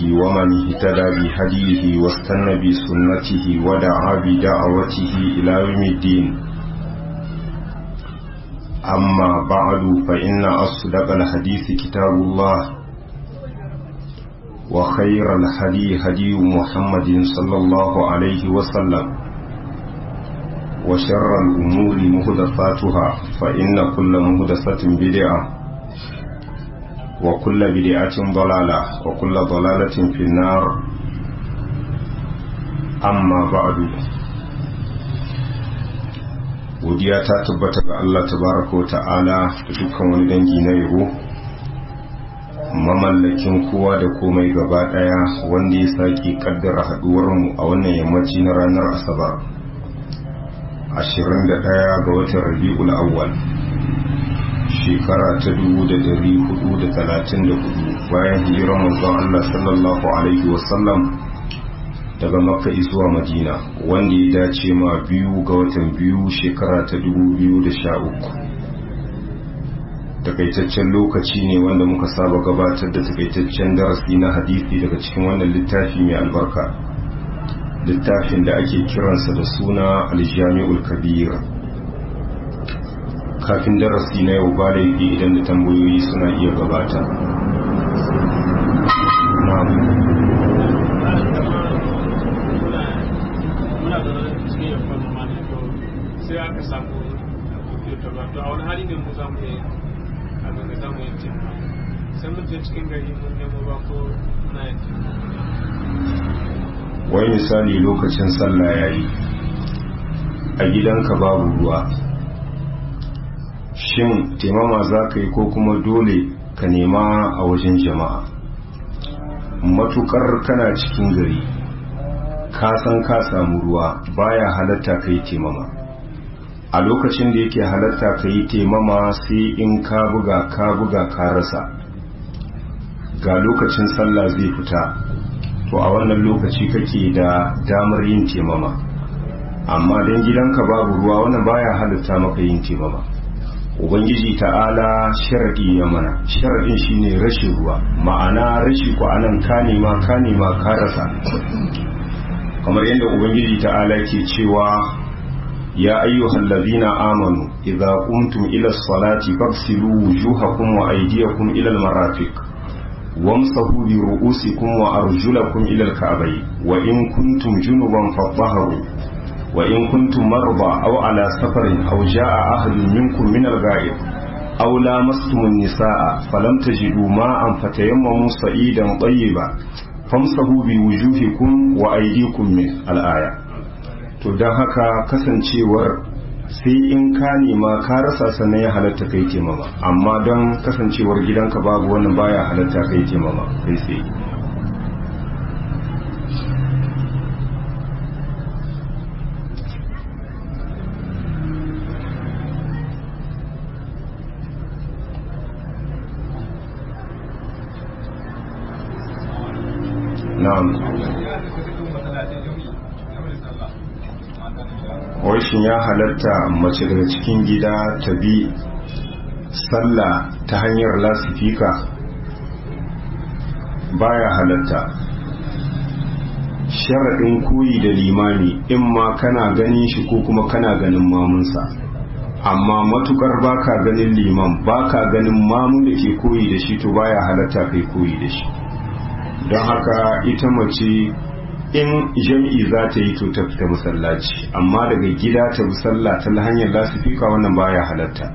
ومن اهتدى بهديه واستنى بسنته ودعا بدعوته إلى يوم الدين أما بعد فإن أصدق الحديث كتاب الله وخير الهدي هدي محمد صلى الله عليه وسلم وشر الأمور مهدفاتها فإن كل مهدفة بدعة وكل بدعة ضلالة وكل ضلالة في النار أما بعد godiya ta tabbata ga Allah tabaraka wa ta'ala da dukkan wani dangi na yabo mamallakin kowa da komai gaba daya wanda ya sake kaddara haduwarmu a wannan yammaci na ranar asabar 21 ga watan rabi'ul awwal shekara ta 1434 bayan hijirar manzon Allah sallallahu alaihi wasallam daga makka zuwa madina wanda ya dace ma biyu ga watan biyu shekara ta 2013 takaitaccen lokaci ne wanda muka saba gabatar da takaitaccen darasi na hadisi daga cikin wannan littafi mai albarka littafin da ake kiransa da suna aljami'ul kabir kafin darasi na yau ba laifi idan da tambayoyi suna iya gabata sai aka samu computer ba to a wani hali ne mu za mu yi abin da za mu yi cin sai mun je cikin gari mun nemo ba ko na yin wai misali lokacin sallah ya yi a gidanka babu ruwa shin taimama za ka yi ko kuma dole ka nema a wajen jama'a matukar kana cikin gari ka san ka samu ruwa baya halatta ka yi taimama a lokacin da yake halatta ka yi taimama sai in ka buga ka buga ka rasa ga lokacin sallah zai fita to a wannan lokaci kake da damar yin taimama amma don gidanka babu ruwa wannan baya halatta maka yin taimama ubangiji ta'ala sharadi ya mana sharadin shine rashin ruwa ma'ana rashi ko anan ka nema ka nema ka rasa kamar yadda ubangiji ta'ala ke cewa ya ayyuhal ladina amanu idza qumtum ila salati faghsilu wujuhakum wa aydiyakum ila al-marafiq wamsahu bi ru'usikum wa arjulakum ila al-ka'bayn wa in kuntum junuban fatahharu وإن كنتم مرضى أو على سفر أو جاء أحد منكم من الغائب أو لامستم النساء فلم تجدوا ماء فتيمموا صعيدا طيبا فامسحوا بوجوهكم وأيديكم من الآية to don haka kasancewar sai in ka nema ka rasa sannan ya halatta kai taimama amma don kasancewar gidanka babu wannan baya halatta kai taimama kai sai na'am shin ya halatta mace daga cikin gida ta bi sallah ta hanyar lasifika baya halatta sharaɗin koyi da limami in ma kana ganin shi ko kuma kana ganin mamunsa amma matukar baka ganin liman baka ganin mamun da ke koyi da shi to baya halatta kai koyi da shi don haka ita mace in jam'i za ta yi to ta fita masallaci amma daga gida ta bi sallah ta hanyar lasifika wannan baya halatta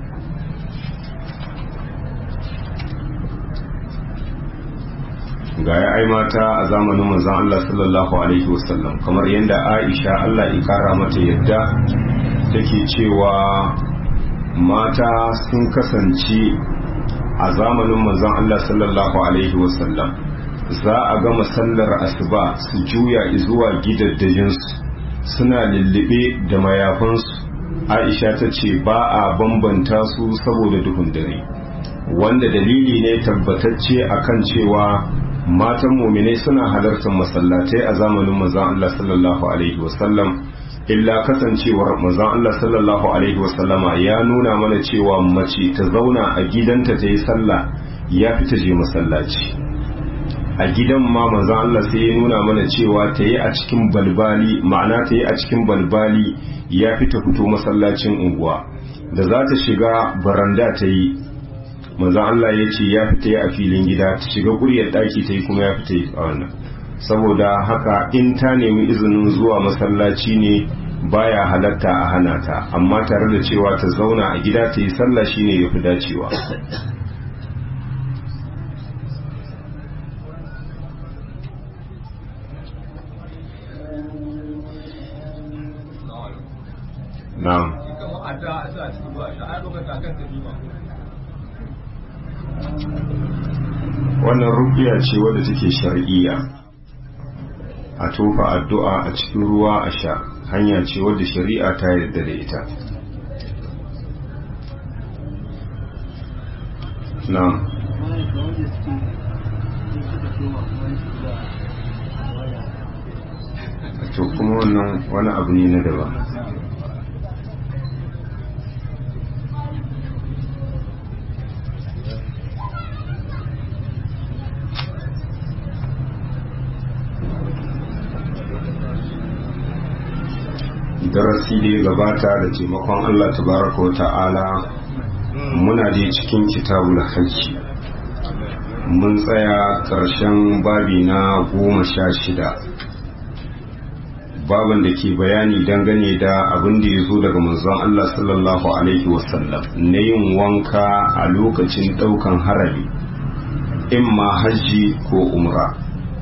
ga ya ai mata a zamanin manzon Allah sallallahu alaihi wasallam kamar yadda Aisha Allah ya kara mata yadda take cewa mata sun kasance a zamanin manzon Allah sallallahu alaihi wasallam za a gama sallar asuba su juya zuwa gidaddajinsu suna lullube da mayafansu aisha ta ce ba a bambanta su saboda duhun dare wanda dalili ne tabbatacce akan cewa matan muminai suna halartar masallatai a zamanin manzon Allah sallallahu alaihi wasallam illa kasancewar manzon Allah sallallahu alaihi wasallama ya nuna mana cewa mace ta zauna a gidanta ta yi sallah ya fi ta je masallaci a gidan ma manzon Allah sai ya nuna mana cewa ta yi a cikin balbali ma'ana ta yi a cikin balbali ya fi ta fito masallacin unguwa da za ta shiga baranda ta yi manzon Allah ya ce ya fi ta yi a filin gida ta shiga kuryar ɗaki ta yi kuma ya fi ta yi a wannan saboda haka in ta nemi izinin zuwa masallaci ne baya halatta a hana ta amma tare da cewa ta zauna a gida ta yi sallah shine ya fi dacewa na'am wannan rukiya ce wadda take shar'iyya a tofa addu'a a cikin ruwa a sha hanya ce wadda shari'a ta yarda da ita na to kuma wannan wani abu ne na daban darasi da ya gabata da taimakon Allah tabaraka wa ta'ala muna da cikin kitabul hajji mun tsaya ƙarshen babi na goma sha shida baban da ke bayani dangane da abin da ya zo daga manzon Allah sallallahu alaihi wasallam na yin wanka a lokacin ɗaukan harami imma hajji ko umra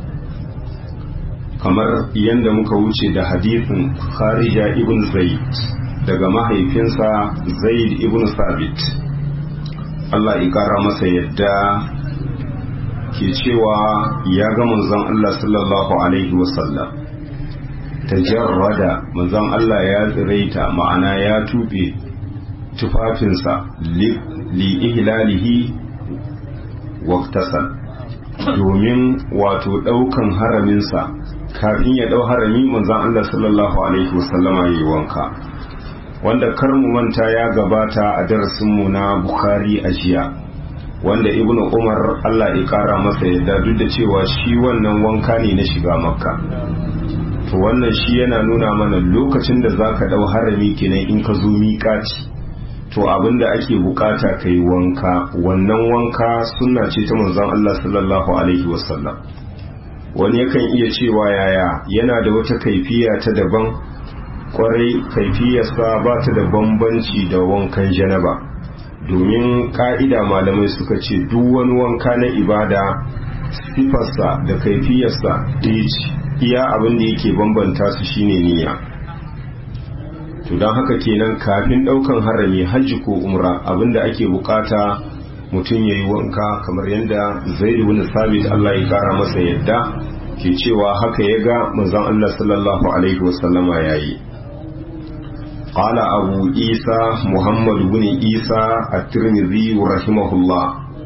kamar yadda muka wuce da hadithin kharija ibn zaid daga mahaifinsa zaid ibn sabit Allah ya kara masa yadda ke cewa ya ga manzon Allah sallallahu alaihi wasallam tajarrada manzon Allah ya tsiraita ma'ana ya tube tufafinsa li ihlalihi waqtasal domin wato daukan haraminsa kafin ya dau harami manzon Allah sallallahu alaihi wasallama yayi wanka wanda kar mu manta ya gabata a darasin mu na Bukhari a jiya wanda Ibn Umar Allah ya kara masa yadda duk da cewa shi wannan wanka ne na shiga Makka to wannan shi yana nuna mana lokacin da zaka dau harami kenan in ka zo miƙaci to abinda ake bukata kai wanka wannan wanka sunna ce ta manzon Allah sallallahu alaihi wasallam wani yakan iya cewa yaya yana da wata kaifiya ta daban kwarai kaifiyarsa ba ta da bambanci da wankan janaba domin ka'ida malamai suka ce duk wani wanka na ibada sifarsa da kaifiyarsa ɗaya ce iya abin da yake bambanta su shine niyya to don haka kenan kafin ɗaukan harami hajji ko umra abin da ake bukata mutum ya yi wanka kamar yadda zaidu bin sabit Allah ya kara masa yadda ke cewa haka ya ga manzon Allah sallallahu alaihi wasallama ya yi قال أبو عيسى محمد بن عيسى الترمذي رحمه الله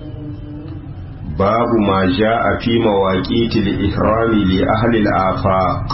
باب ما جاء في مواقيت الإحرام لأهل الآفاق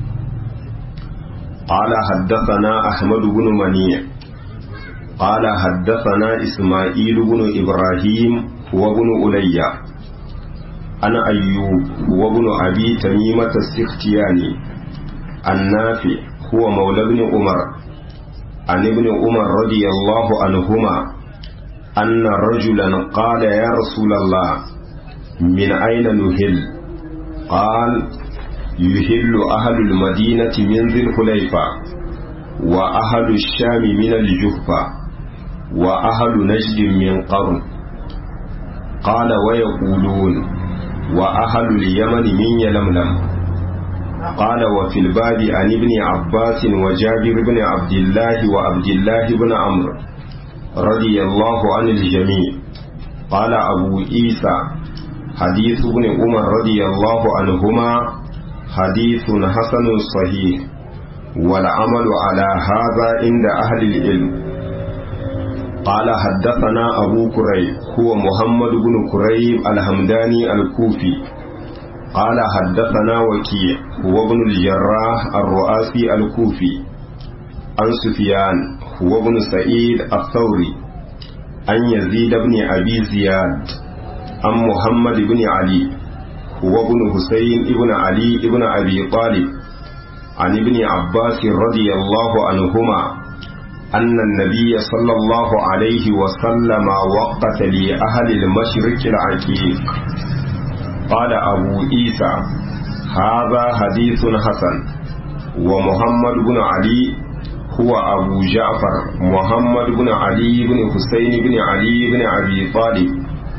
قال حدثنا أحمد بن منيع قال حدثنا إسماعيل بن إبراهيم هو بن أليا أنا أيوب هو بن أبي تميمة السختياني النافع هو مولى بن عمر عن ابن عمر رضي الله عنهما أن رجلا قال يا رسول الله من أين نهل قال يهل أهل المدينة من ذي الحليفة وأهل الشام من الجهفة وأهل نجد من قرن قال ويقولون وأهل اليمن من يلملم قال وفي الباب عن ابن عباس وجابر بن عبد الله وعبد الله بن عمرو رضي الله عن الجميع قال أبو عيسى حديث ابن عمر رضي الله عنهما حديث حسن صحيح والعمل على هذا عند أهل العلم قال حدثنا أبو كريب هو محمد بن كريب الحمداني الكوفي قال حدثنا وكيع هو ابن الجراح الرؤاسي الكوفي عن سفيان هو ابن سعيد الثوري عن يزيد بن أبي زياد عن محمد بن علي وابن حسين ابن علي ابن أبي طالب عن ابن عباس رضي الله عنهما أن النبي صلى الله عليه وسلم وقت لأهل المشرق العقيق قال أبو عيسى هذا حديث حسن ومحمد بن علي هو أبو جعفر محمد بن علي بن حسين بن علي بن أبي طالب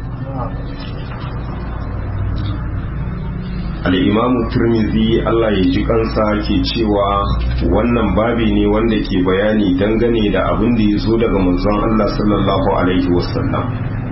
al'imamu turmizi Allah ya ji kansa ke cewa wannan babi ne wanda ke bayani dangane da abin da ya zo daga manzon Allah sallallahu Alaihi wasallam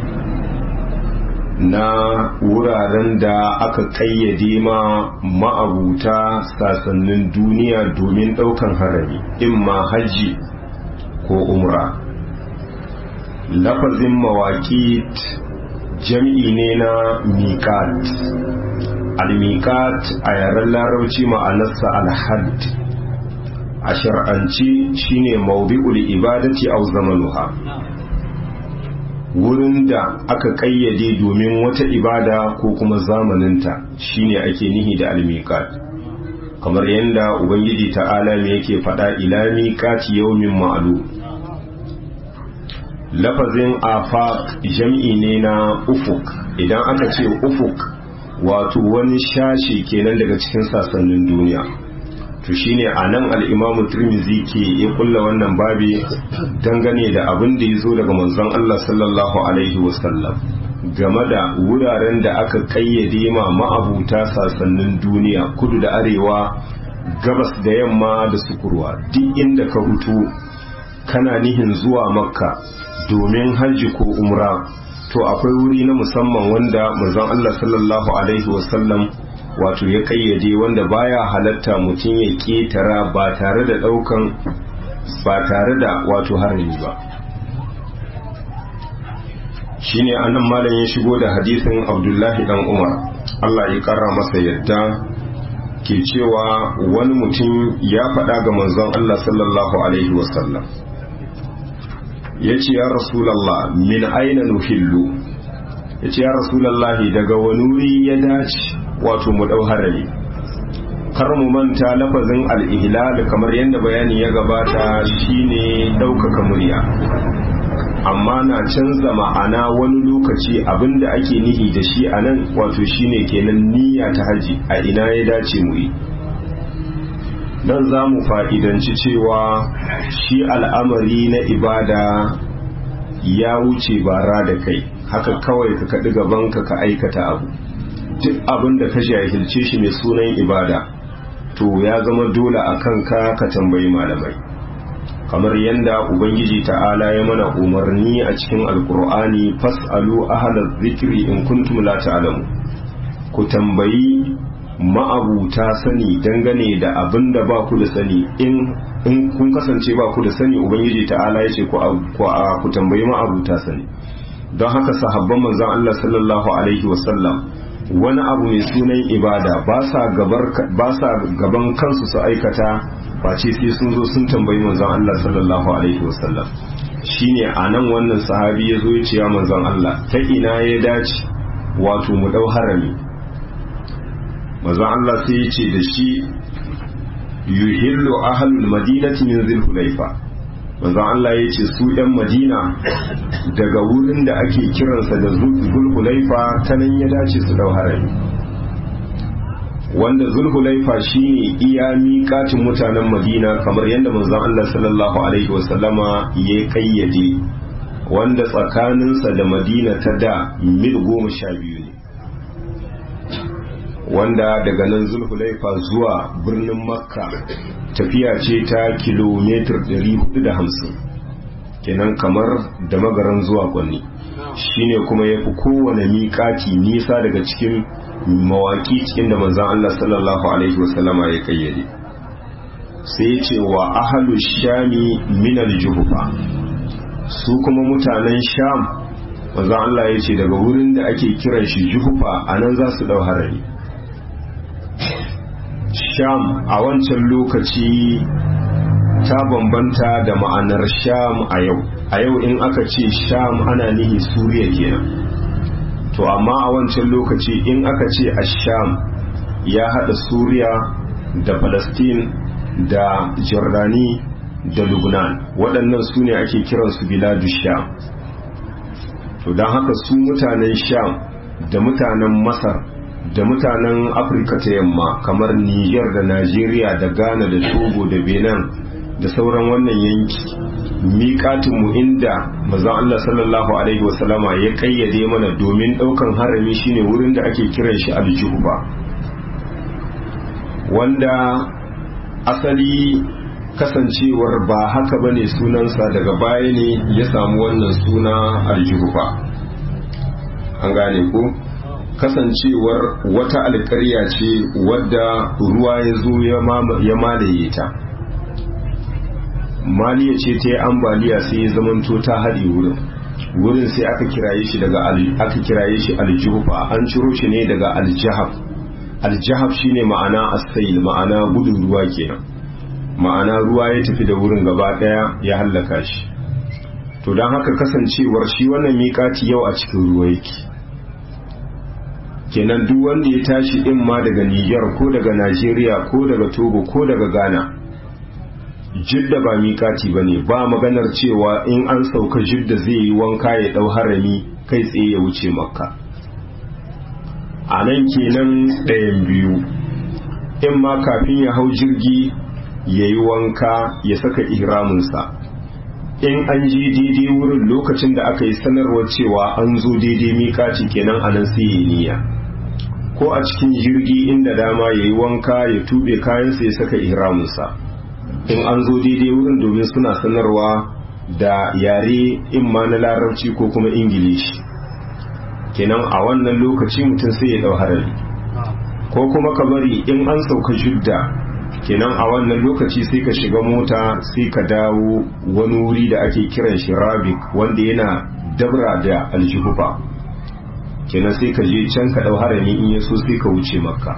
na wuraren da aka kayyade ma ma'abuta sasannin duniya domin ɗaukan harami imma hajji ko umra lafazin mawaƙi jam'i ne na miƙat al-miqat a yaren larabci ma'anarsa al-hadd a shar'anci shine mawdi'ul ibadati aw zamanuha wurin da aka kayyade domin wata ibada ko kuma zamaninta shine ake nihi da al-miqat kamar yadda ubangiji ta'ala me yake faɗa ila miqati yawmin ma'lum lafazin afaq jam'i ne na ufuk idan aka ce ufuk wato wani shashi kenan daga cikin sassanin duniya to shine a nan al'imamu turmizi ke ya kulla wannan babi dangane da abin da ya zo daga manzon Allah sallallahu alaihi wasallam game da wuraren da aka kayyade ma ma'abuta sassanin duniya kudu da arewa gabas da yamma da sukurwa duk inda ka hutu kana nihin zuwa makka domin hajji ko umra to akwai wuri na musamman wanda manzon Allah sallallahu alaihi wasallam wato ya kayyade wanda baya halatta mutum ya ketara ba tare da daukan ba tare da wato harami ba shine anan malam ya shigo da hadisin Abdullahi dan Umar Allah ya kara masa yadda ke cewa wani mutum ya faɗa ga manzon Allah sallallahu alaihi wasallam ya ce ya rasulallah min aina nuhillu ya ce ya rasulallahi daga wani wuri ya dace wato mu ɗau harami kar mu manta lafazin al'ihlal kamar yadda bayani ya gabata shine ɗaukaka murya amma na canza ma'ana wani lokaci abinda ake nihi da shi a nan wato shine kenan niyya ta haji a ina ya dace mu yi don za mu fa'idanci cewa shi al'amari na ibada ya wuce bara da kai haka kawai ka kaɗi gabanka ka aikata abu duk abin da ka jahilce shi mai sunan ibada to ya zama dole a kanka ka tambayi malamai kamar yadda ubangiji ta'ala ya mana umarni a cikin alkur'ani fas'alu ahalar zikiri in kuntum la ta'lamu ku tambayi ma'abuta sani dangane da abin da ba ku da sani in kun kasance ba ku da sani ubangiji ta'ala ya ce ku tambayi ma'abuta sani don haka sahabban manzan Allah sallallahu alaihi wasallam wani abu mai sunan ibada ba sa gaban kansu su aikata face sai sun zo sun tambayi manzan Allah sallallahu alaihi wasallam shine a nan wannan sahabi ya zo ya ce ya manzan Allah ta ina ya dace wato mu dau harami manzon Allah sai ya ce da shi yuhillu ahlul madinati min zulhulaifa manzon Allah ya ce su ɗan madina daga wurin da ake kiransa da zulhulaifa ta nan ya dace su dau harami wanda zulhulaifa shine iya miƙatin mutanen madina kamar yadda manzon Allah sallallahu alaihi wasallama ya kayyade wanda tsakaninsa da madina ta da mil goma sha biyu ne wanda daga nan zulhulaifa zuwa birnin makka tafiya ce ta kilomitar 450 kenan kamar da magaran zuwa kwanni shine kuma ya fi kowane miƙati nisa daga cikin mawaƙi cikin da manzan Allah sallallahu Alaihi wasallama ya kayyade sai ce wa ahalu shami minal juhufa su kuma mutanen sham manzan Allah ya ce daga wurin da ake kiran shi juhufa a nan za su ɗau harari sham a wancan lokaci ta bambanta da ma'anar sham a yau a yau in aka ce sham ana nihi suriya kenan to amma a wancan lokaci in aka ce asham ya hada suriya da palestine da jordani da lubnan waɗannan su ne ake kiransu biladu sham to don haka su mutanen sham da mutanen masar da mutanen afirka ta yamma kamar niger da najeriya da ghana da togo da benin da sauran wannan yanki miƙatinmu inda mazan allah sallallahu alaihi wasallama ya ƙayyade mana domin ɗaukan harami shine wurin da ake kiran shi aljuhuba wanda asali kasancewar ba haka bane sunansa daga baya ne ya samu wannan suna aljuhuba an gane ko kasancewar wata alkarya ce wadda ruwa ya zo ya malaye ta maliya ce ta yi ambaliya sai ya zamanto ta haɗe wurin wurin sai aka kiraye shi daga aka kiraye shi aljuhufa an ciro shi ne daga aljahab aljahab shine ma'ana asail ma'ana gudun ruwa kenan ma'ana ruwa ya tafi da wurin gaba daya ya hallaka shi to don haka kasancewar shi wannan miƙati yau a cikin ruwa yake kenan duk wanda ya tashi in ma daga Niger ko daga Najeriya ko daga Togo ko daga Ghana jidda ba miƙati ba ne ba maganar cewa in an sauka jidda zai yi wanka ya ɗau harami kai tsaye ya wuce makka a nan kenan ɗayan biyu in ma kafin ya hau jirgi ya yi wanka ya saka ihraminsa in an ji daidai wurin lokacin da aka yi sanarwar cewa an zo daidai miƙaci kenan a nan sai ya niyya ko a cikin jirgi inda dama ya yi wanka ya tuɓe kayansa ya saka ihraminsa in an zo daidai wurin domin suna sanarwa da yare in ma na larabci ko kuma ingilishi kenan a wannan lokaci mutum sai ya dau harari ko kuma ka bari in an sauka judda kenan a wannan lokaci sai ka shiga mota sai ka dawo wani wuri da ake kiran shi rabik wanda yana dabra da aljihufa kenan sai ka je can ka dau harami in ya so sai ka wuce makka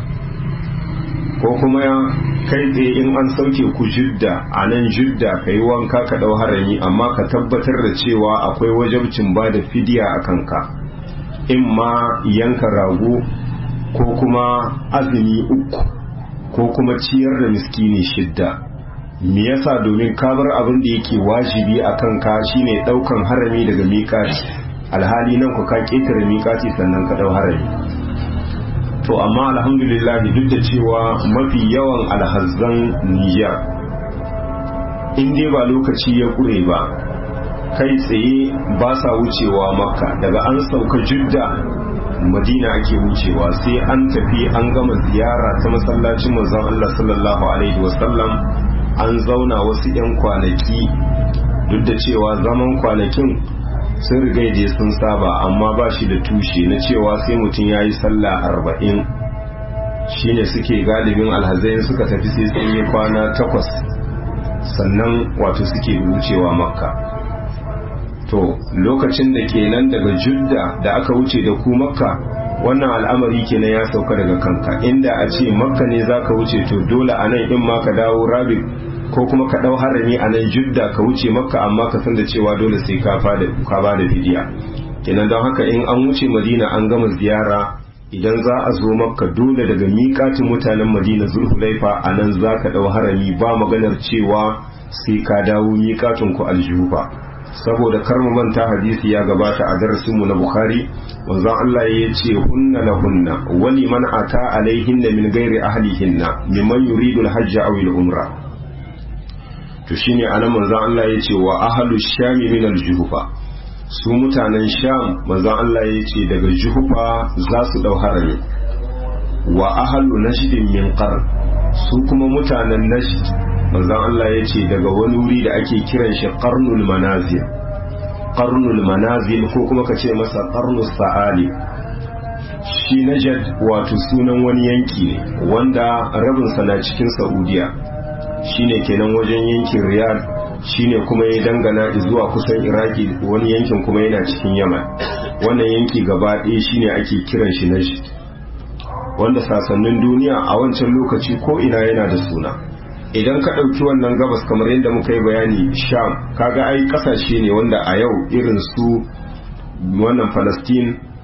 ko kuma kai tsaye in an sauke ku jidda a nan jidda ka yi wanka ka ɗau harami amma ka tabbatar da cewa akwai wajabcin ba da fidiya a kanka in ma yanka rago ko kuma azumi uku ko kuma ciyar da miskini shidda me yasa domin ka bar abin da yake wajibi a kanka shine ɗaukan harami daga miƙati alhali nan ku ka ƙetare miƙati sannan ka ɗau harami to amma alhamdulillah duk da cewa mafi yawan alhazzan Nijar in dai ba lokaci ya kure ba kai tsaye ba sa wucewa makka daga an sauka judda madina ake wucewa sai an tafi an gama ziyara ta masallacin manzon Allah sallallahu alaihi wasallam an zauna wasu 'yan kwanaki duk da cewa zaman kwanakin sun riga da sun saba amma ba shi da tushe na cewa sai mutum ya yi sallah arba'in shine suke galibin alhazai suka tafi sai sun yi kwana takwas sannan wato suke wucewa makka to lokacin da kenan daga judda da aka wuce da ku makka wannan al'amari kenan ya sauka daga kanka inda a ce makka ne za ka wuce to dole a nan in ma ka dawo rabin ko kuma ka ɗau harami a nan judda ka wuce makka amma ka san da cewa dole sai ka ba da fidiya kenan don haka in an wuce madina an gama ziyara idan za a zo makka dole daga miƙatin mutanen madina zulhulaifa a nan za ka ɗau harami ba maganar cewa sai ka dawo miƙatin ku aljufa saboda kar mu manta hadisi ya gabata a darasinmu na bukhari wanzan Allah ya ce hunna la hunna wali man ata alaihinna min ghairi ahlihinna mimman yuridu al-hajj aw al-umra to shine anan manzon Allah ya ce wa ahlu shami min al-juhufa su mutanen sham manzon Allah ya ce daga juhufa za su dau harami wa ahlu najd min qarn su kuma mutanen najd manzon Allah ya ce daga wani wuri da ake kiran shi qarnul manazil qarnul manazil ko kuma ka ce masa qarnus sa'ali shi najd wato sunan wani yanki ne wanda rabinsa na cikin saudiya shine kenan wajen yankin riyadh shine kuma ya dangana zuwa kusan iraki wani yankin kuma yana cikin yaman wannan yanki gaba ɗaya shine ake kiran shi najd wanda sasannin duniya a wancan lokaci ko ina yana da suna idan ka ɗauki wannan gabas kamar yadda muka yi bayani sham kaga ai ƙasashe ne wanda a yau irin su wannan palestine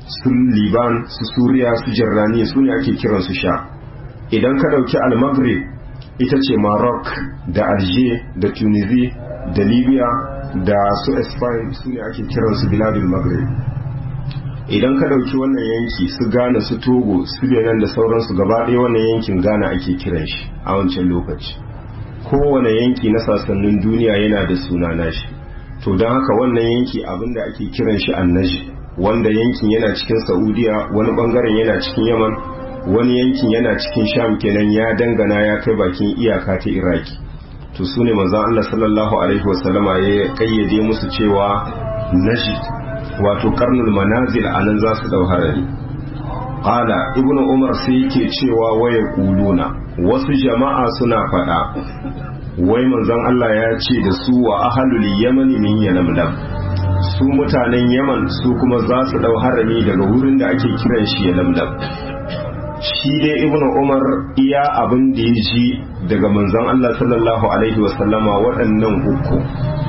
su liban su suriya su jirrani su ne ake kiransu sha idan ka ɗauki al-maghrib ita ce maroc da alger da tunisia da libya da su spain su ne ake kiransu biladul maghrib idan ka ɗauki wannan yanki su ghana su togo su benin da sauransu gaba ɗaya wannan yankin ghana ake kiran shi a wancan lokaci kowane yanki na sassanin duniya yana da suna nashi to don haka wannan yanki abinda ake kiran shi annaji wanda yankin yana cikin saudiya wani bangaren yana cikin yaman wani yankin yana cikin sham kenan ya dangana ya kai bakin iyaka ta iraki to su ne manzan allah sallallahu alaihi wasallama ya kayyade musu cewa najid wato karnul manazil a nan za su dau harari qala ibnu umar sai yake cewa waya kuluna wasu jama'a suna faɗa wai manzon Allah ya ce da su wa ahalul yamani min yalamlam su mutanen yaman su kuma za su dau harami daga wurin da ake kiran shi yalamlam shi dai ibnu umar iya abin da ya ji daga manzon Allah sallallahu alaihi wasallama waɗannan uku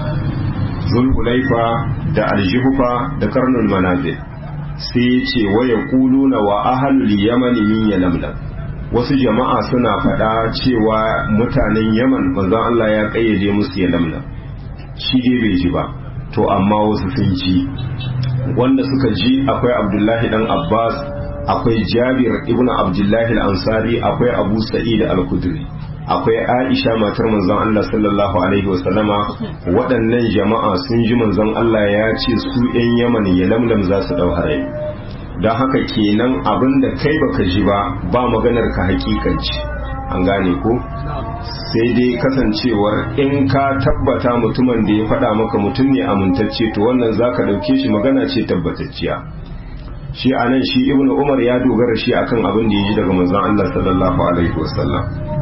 zulhulaifa da aljihufa da karnul manazil sai ya ce waya kuluna wa ahalul yamani min yalamlam wasu jama'a suna faɗa cewa mutanen yaman manzon Allah ya ƙayyade musu ya lamna shi dai bai ji ba to amma wasu sun ji wanda suka ji akwai abdullahi dan abbas akwai jabir ibn abdullahi al-ansari akwai abu sa'id al-kudri akwai aisha matar manzon Allah sallallahu alaihi wasallama waɗannan jama'a sun ji manzon Allah ya ce su 'yan yaman ya lamlam za su ɗau harai don haka kenan abin da kai baka ji ba ba maganar ka hakikanci an gane ko sai dai kasancewar in ka tabbata mutumin da ya faɗa maka mutum ne amintacce to wannan za ka ɗauke shi magana ce tabbatacciya shi a nan shi ibnu umar ya dogara shi akan abin da ya ji daga manzon Allah sallallahu alaihi wasallam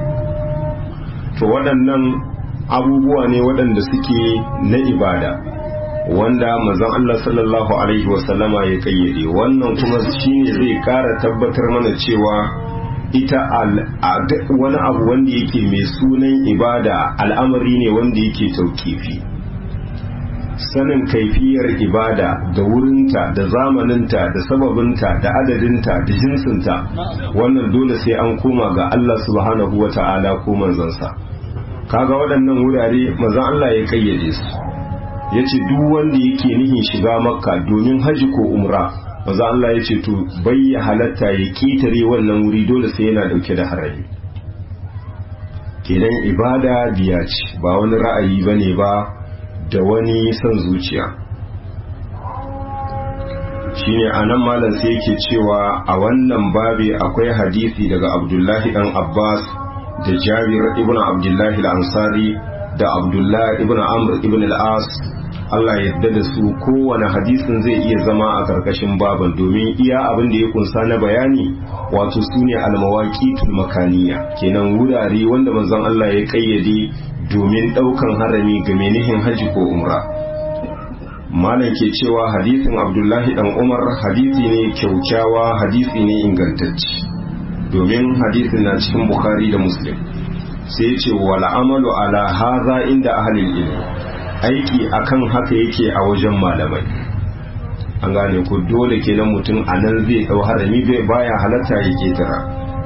to waɗannan abubuwa ne waɗanda suke na ibada wanda manzon Allah sallallahu alaihi wasallama ya kayyade wannan kuma shine zai kara tabbatar mana cewa ita wani abu wanda yake mai sunan ibada al'amari ne wanda yake taukifi sanin kaifiyar ibada da wurinta da zamaninta da sababinta da adadinta da jinsinta wannan dole sai an koma ga Allah subhanahu wa ta'ala ko manzansa kaga waɗannan wurare manzon Allah ya kayyade su ya ce duk wanda yake nihin shiga makka domin haji ko umra maza Allah ya ce to bai ya halatta ya kitare wannan wuri dole sai yana dauke da harami kenan ibada biya ce ba wani ra'ayi bane ba da wani son zuciya shine anan malam sai yake cewa a wannan babi akwai hadisi daga abdullahi dan abbas da jabir ibn abdullahi al-ansari da abdullahi ibn amr ibn al-as Allah yadda da su kowane hadisin zai iya zama a karkashin baban domin iya abin da ya kunsa na bayani wato su ne almawaqitul makaniya kenan wurare wanda manzon Allah ya kayyade domin daukan harami ga menihin haji ko umra malam ke cewa hadisin abdullahi dan umar hadisi ne kyaukyawa hadisi ne ingantacce domin hadisin na cikin bukhari da muslim sai ce wal amalu ala haza inda ahlil ilmi aiki akan haka yake a wajen malamai an gane ku dole kenan mutum a nan zai dau harami bai baya halatta ya ketara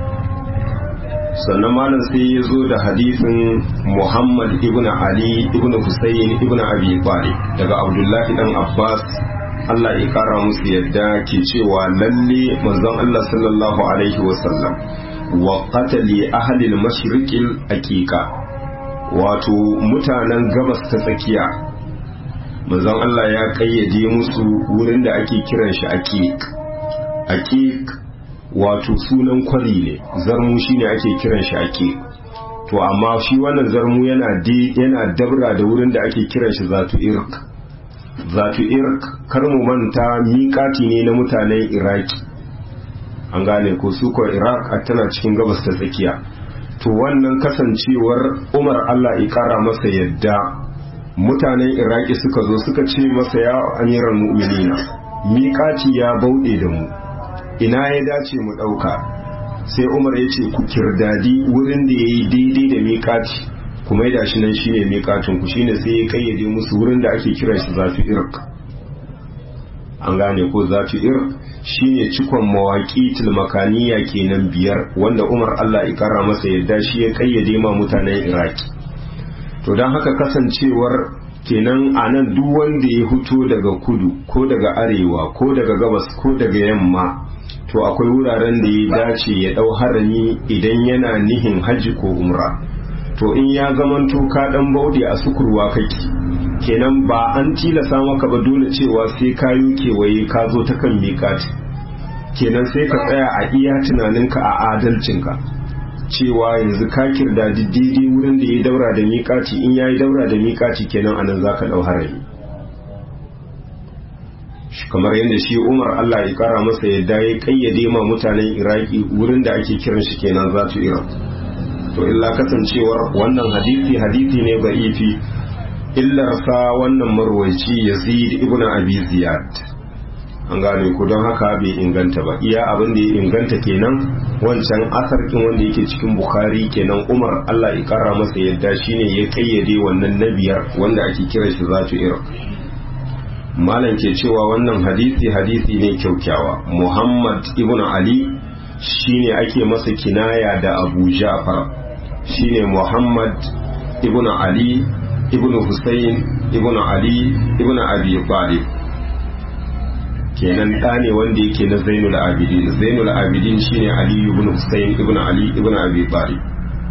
sannan malam sai ya zo da hadisin muhammad ibn ali ibn husayn ibn abi talib daga abdullahi dan abbas Allah ya kara musu yadda ke cewa lalle manzon Allah sallallahu alaihi wasallam wa qatali ahli al-mashriqil aqiqa wato mutanen gabas ta tsakiya manzon Allah ya kayyade musu wurin da ake kiran shi aqiq aqiq wato sunan kwari ne zarmu shine ake kiran shi aqiq to amma shi wannan zarmu yana yana dabra da wurin da ake kiran shi zatu irq zatu irk kar mu manta miƙati ne na mutanen iraki an gane ko su ko iraq a tana cikin gabas ta tsakiya to wannan kasancewar umar allah ya kara masa yadda mutanen iraki suka zo suka ce masa ya amiran mu'minina miƙati ya bauɗe da mu ina ya dace mu ɗauka sai umar ya ce ku kirdadi wurin da ya yi daidai da miƙati kuma ya shi nan shine miƙatun ku shine sai ya kayyade musu wurin da ake kiran shi zafi irk an gane ko zatu ir shine cikon mawaki makaniya kenan biyar wanda umar allah ya kara masa yadda shi ya kayyade ma mutanen iraki to don haka kasancewar kenan a nan duk wanda ya fito daga kudu ko daga arewa ko daga gabas ko daga yamma to akwai wuraren da ya dace ya dau harami idan yana nihin hajji ko umra to in ya zamanto ka dan bauɗe a sukurwa kake kenan ba an tilasa maka ba dole cewa sai ka yi kewaye ka zo ta kan miƙati kenan sai ka tsaya a iya tunaninka a adalcinka cewa yanzu ka kirda daidai wurin da ya daura da miƙaci in ya yi daura da miƙaci kenan anan za ka ɗau harami kamar yadda shi umar allah ya kara masa yadda ya kayyade ma mutanen iraki wurin da ake kiran shi kenan za su iran to illa kasancewar wannan hadisi hadisi ne ba'ifi illarsa wannan marwaci yazid ibn abi ziyad an gane ku don haka bai inganta ba iya abin da ya inganta kenan wancan asarkin wanda yake cikin bukhari kenan umar allah ya kara masa yadda shine ya kayyade wannan na biyar wanda ake kira shi zatu iran malam ke cewa wannan hadisi hadisi ne kyaukyawa muhammad ibn ali shine ake masa kinaya da abu ja'far shine muhammad ibn ali ibn husayn ibn ali ibn abi talib kenan ɗa ne wanda yake na zainul abidin zainul abidin shine ali ibn husayn ibn ali ibn abi talib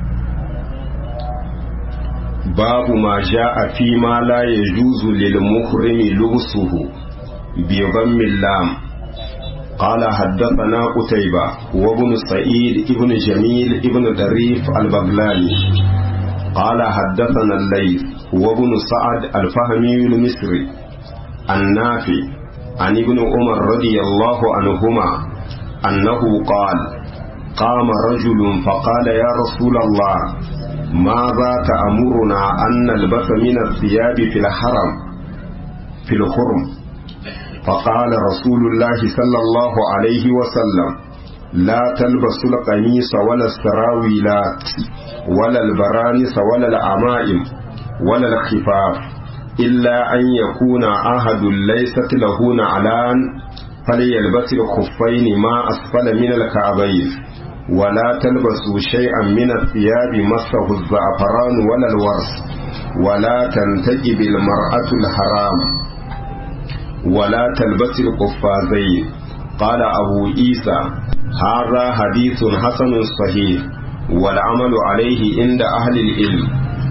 babu ma ja'a fi ma la yajuzu lil muhrimi lubsuhu bi dhammil lam قال حدثنا قتيبة وابن سعيد ابن جميل ابن دريف البغلاني قال حدثنا الليث وابن سعد الفهمي المصري النافي عن ابن عمر رضي الله عنهما أنه قال قام رجل فقال يا رسول الله ماذا تأمرنا أن نلبس من الثياب في الحرم في الحرم فقال رسول الله صلى الله عليه وسلم لا تلبسوا القميص ولا السراويلات ولا البرانس ولا العمائم ولا الخفاف إلا أن يكون أحد ليست له نعلان فليلبس الخفين ما أسفل من الكعبين ولا تلبسوا شيئا من الثياب مسه الزعفران ولا الورس ولا تنتجب المرأة الحرام ولا تلبس القفازين قال أبو عيسى هذا حديث حسن صحيح والعمل عليه عند أهل العلم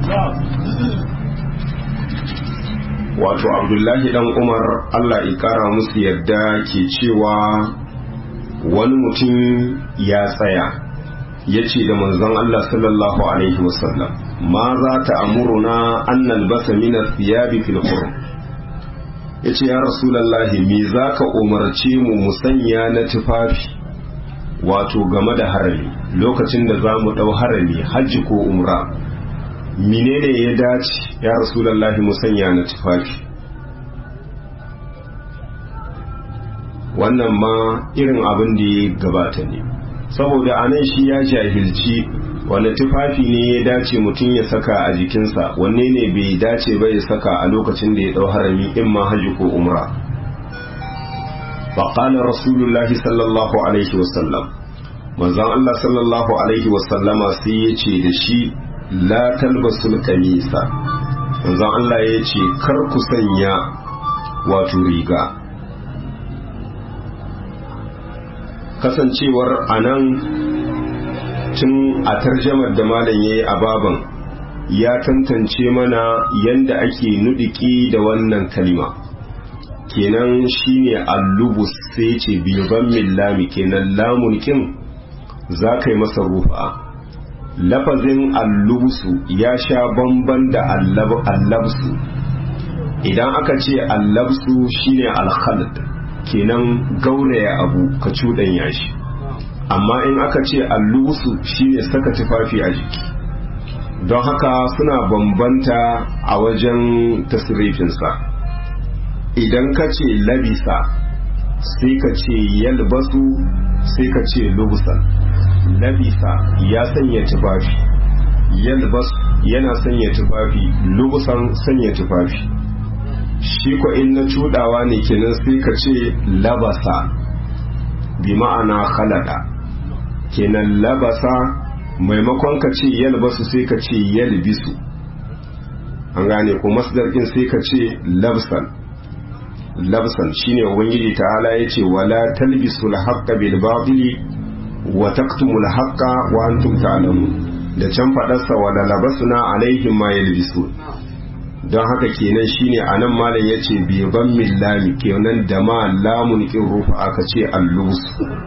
wato abdullahi dan umar allah kara musu yadda ke cewa wani mutum ya tsaya ya ce da manzon allah sallallahu alaihi wasallam ma za ta amuruna an nalbasa minar thiyabi fil hurum ya ce ya rasulallahi me za ka umarce mu musanya na tufafi wato game da harami lokacin da za mu ɗau harami hajji ko umra menene ya dace ya rasulallahi musanya na tufafi wannan ma irin abin da ya gabata ne saboda anan shi ya jahilci wanda tufafi ne ya dace mutum ya saka a jikinsa wanne ne bai dace ba ya saka a lokacin da ya dau harami in ma haji ko umra faƙalar rasulullahi sallallahu alaihi wasallam manzon Allah sallallahu alaihi wasallama sai ya ce da shi la talbasul kamisa manzon Allah ya ce kar ku sanya wato riga kasancewar anan tun a tarjamar da malam yayi a baban ya tantance mana yanda ake nudiki da wannan kalima kenan shine allubus sai ce bilban millami kenan lamun kin za ka yi masa rufa lafazin allubusu ya sha bamban da allabsu idan aka ce allabsu shine alkhalid kenan gauraya abu ka cuɗanya shi amma in aka ce allubusu shine saka tufafi a jiki don haka suna bambanta a wajen tasirifinsa idan ka ce labisa sai ka ce yalbasu sai ka ce lubusan labisa ya sanya tufafi yalbas yana sanya tufafi lubusan sanya tufafi shi ko in na cudawa ne kenan sai ka ce labasa bi ma'ana khalada kenan labasa maimakon ka ce yalbasu sai ka ce yalbisu an gane ko masdar din sai ka ce labsan labsan shine ubangiji ta'ala yace wala talbisul haqqa bil batili wa taktumul haqqa wa antum ta'lamun da can fadarsa wala labasna alaihim ma yalbisun don haka kenan shine anan malam yace bi ban millami kenan da ma lamun kin rufa aka ce allus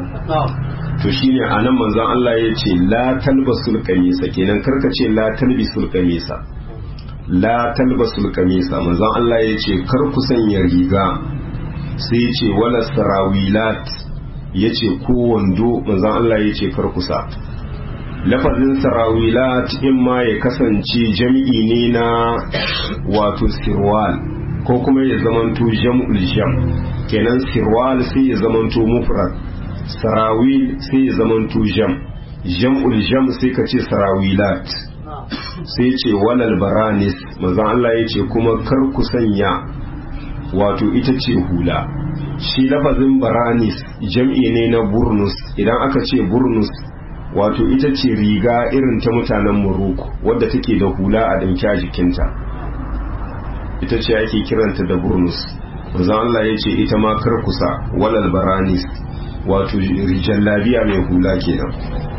to shine anan manzon Allah yace la talbasul qamisa kenan karka ce la talbisul qamisa la talbasul qamisa manzon Allah yace kar ku sanya riga sai yace wala sarawilat yace ko wando manzon Allah yace kar ku sa lafazin sarawilat in ma ya kasance jam'i ne na wato sirwal ko kuma ya zamanto jam'ul jam kenan sirwal sai ya zamanto mufrad sarawil sai ya zamanto jam jam'ul jam sai ka ce sarawilat sai ce walal baranis manzon Allah ya ce kuma kar ku sanya wato ita ce hula shi lafazin baranis jam'i ne na burnus idan aka ce burnus wato ita ce riga irin ta mutanen Morocco wadda take da hula a ɗinke a jikinta ita ce ake kiranta da burnus manzon Allah ya ce ita ma kar kusa walal baranis wato rijan labiya mai hula kenan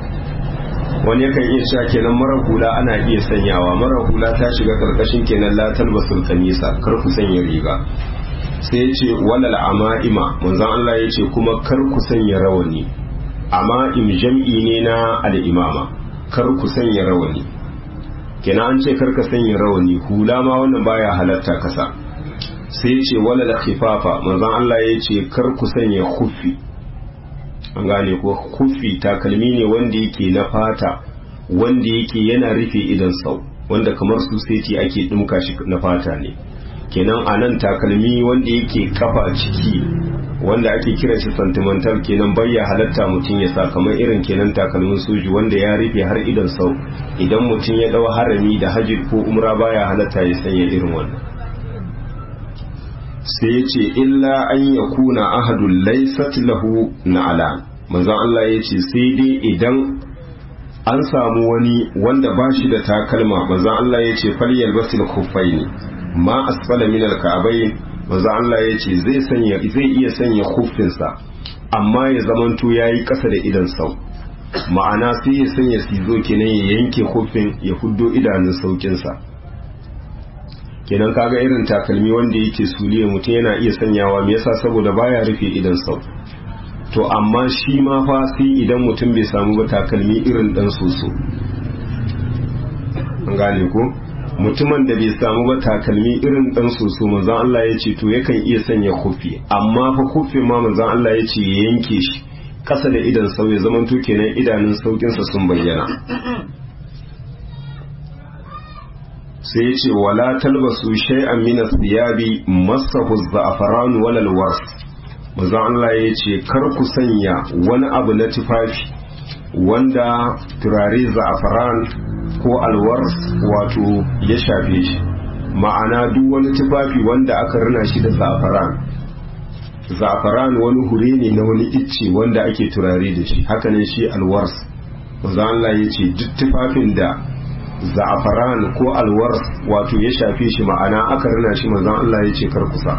wani yakan iya cewa kenan mara hula ana iya sanyawa mara hula ta shiga karkashin kenan latal basul kanisa kar ku sanya riga sai ya ce walal ama'ima manzon Allah ya ce kuma kar ku sanya rawani ama'im jam'i ne na al'imama kar ku sanya rawani kenan an ce kar ka sanya rawani hula ma wannan baya halatta kasa sai ya ce walal khifafa manzon Allah ya ce kar ku sanya khuffi an gane ko kufi takalmi ne wanda yake na fata wanda yake yana rufe idan sau wanda kamar su seti ake dumka shi na fata ne kenan a nan takalmi wanda yake kafa ciki wanda ake kira shi sentimental kenan bayya halatta mutum ya sa kamar irin kenan takalmin soji wanda ya rufe har idan sau idan mutum ya dau harami da hajji ko umra baya halatta ya sanya irin wannan sai ya ce illa an ya kuna ahadun laisat lahu na'ala manzon Allah ya ce sai dai idan an samu wani wanda ba shi da takalma manzon Allah ya ce falyal basil khuffaini ma asfala min alka'bayn manzon Allah ya ce zai sanya zai iya sanya khuffinsa amma ya zamanto yayi kasa da idan sau ma'ana sai ya sanya sizo kenan ya yanke khuffin ya huddo idanun saukinsa kenan kaga irin takalmi wanda yake suliye mutum yana iya sanyawa me yasa saboda baya rufe idan sau to amma shi ma fa sai idan mutum bai samu ba takalmi irin dan soso an gane ko mutumin da bai samu ba takalmi irin dan soso manzon Allah ya ce to yakan iya sanya kufi amma fa kufi ma manzon Allah ya ce ya yanke shi kasa da idan sau ya zaman to kenan idanun saukinsa sun bayyana sai ya ce wala talbasu shay'an min thiyabi masahu za'faran wal alwas manzo Allah ya ce kar ku sanya wani abu na tufafi wanda turare za'faran ko alwars wato ya shafe shi ma'ana duk wani tufafi wanda aka rina shi da za'faran za'faran wani hure ne na wani icce wanda ake turare da shi hakanan shi alwars manzo Allah ya ce duk tufafin da za'afaran ko alwar wato ya shafe shi ma'ana aka rina shi manzon Allah ya ce kar kusa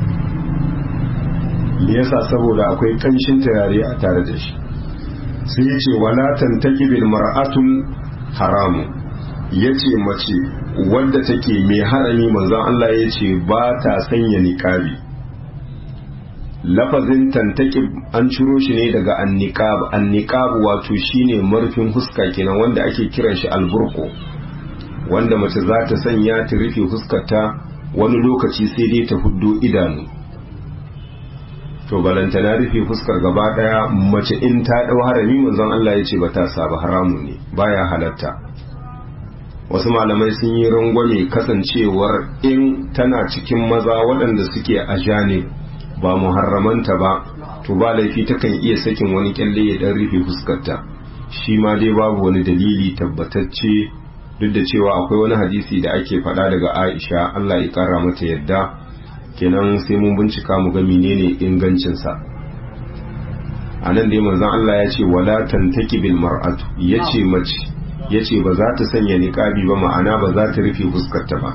me yasa saboda akwai kanshin turare a tare da shi sai ya ce wala tantaki bil mar'atul haramu yace mace wadda take mai harami manzon Allah ya ce ba ta sanya niqabi lafazin tantaki an ciro shi ne daga anniqab anniqab wato shine marfin huska kenan wanda ake kiran shi alburko wanda mace za ta sanya ta rufe huskarta wani lokaci sai dai ta huddo idanu to balantana rufe fuskar gaba daya mace in ta dau harami manzon Allah ya ce ba ta saba haramun ne baya halatta wasu malamai sun yi rangwame kasancewar in tana cikin maza waɗanda suke a janib ba muharramanta ba to ba laifi takan iya sakin wani kyalle ya dan rufe fuskarta shi ma dai babu wani dalili tabbatacce duk da cewa akwai wani hadisi da ake faɗa daga Aisha Allah ya kara mata yadda kenan sai mun bincika mu ga menene ingancinsa a nan dai manzon Allah ya ce wala tantaki bil mar'atu yace mace yace ba za ta sanya niqabi ba ma'ana ba za ta rufe fuskarta ba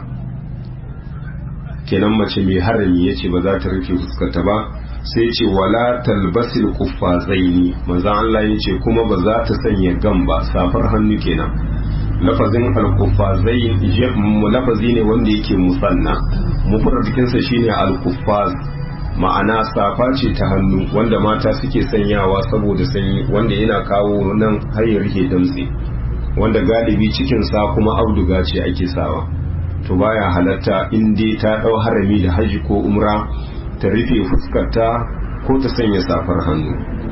kenan mace mai harami yace ba za ta rufe fuskarta ba sai ce wala talbasil kuffazaini manzon Allah yace kuma ba za ta sanya gamba safar hannu kenan lafazin al-kuffazai lafazi ne wanda yake musanna mufradikinsa shine al-kuffaz ma'ana safa ce ta hannu wanda mata suke sanyawa saboda sanyi wanda yana kawo nan hayar rike damtse wanda galibi cikin sa kuma auduga ce ake sawa to baya halatta in dai ta dau harami da haji ko umra ta rufe fuskarta ko ta sanya safar hannu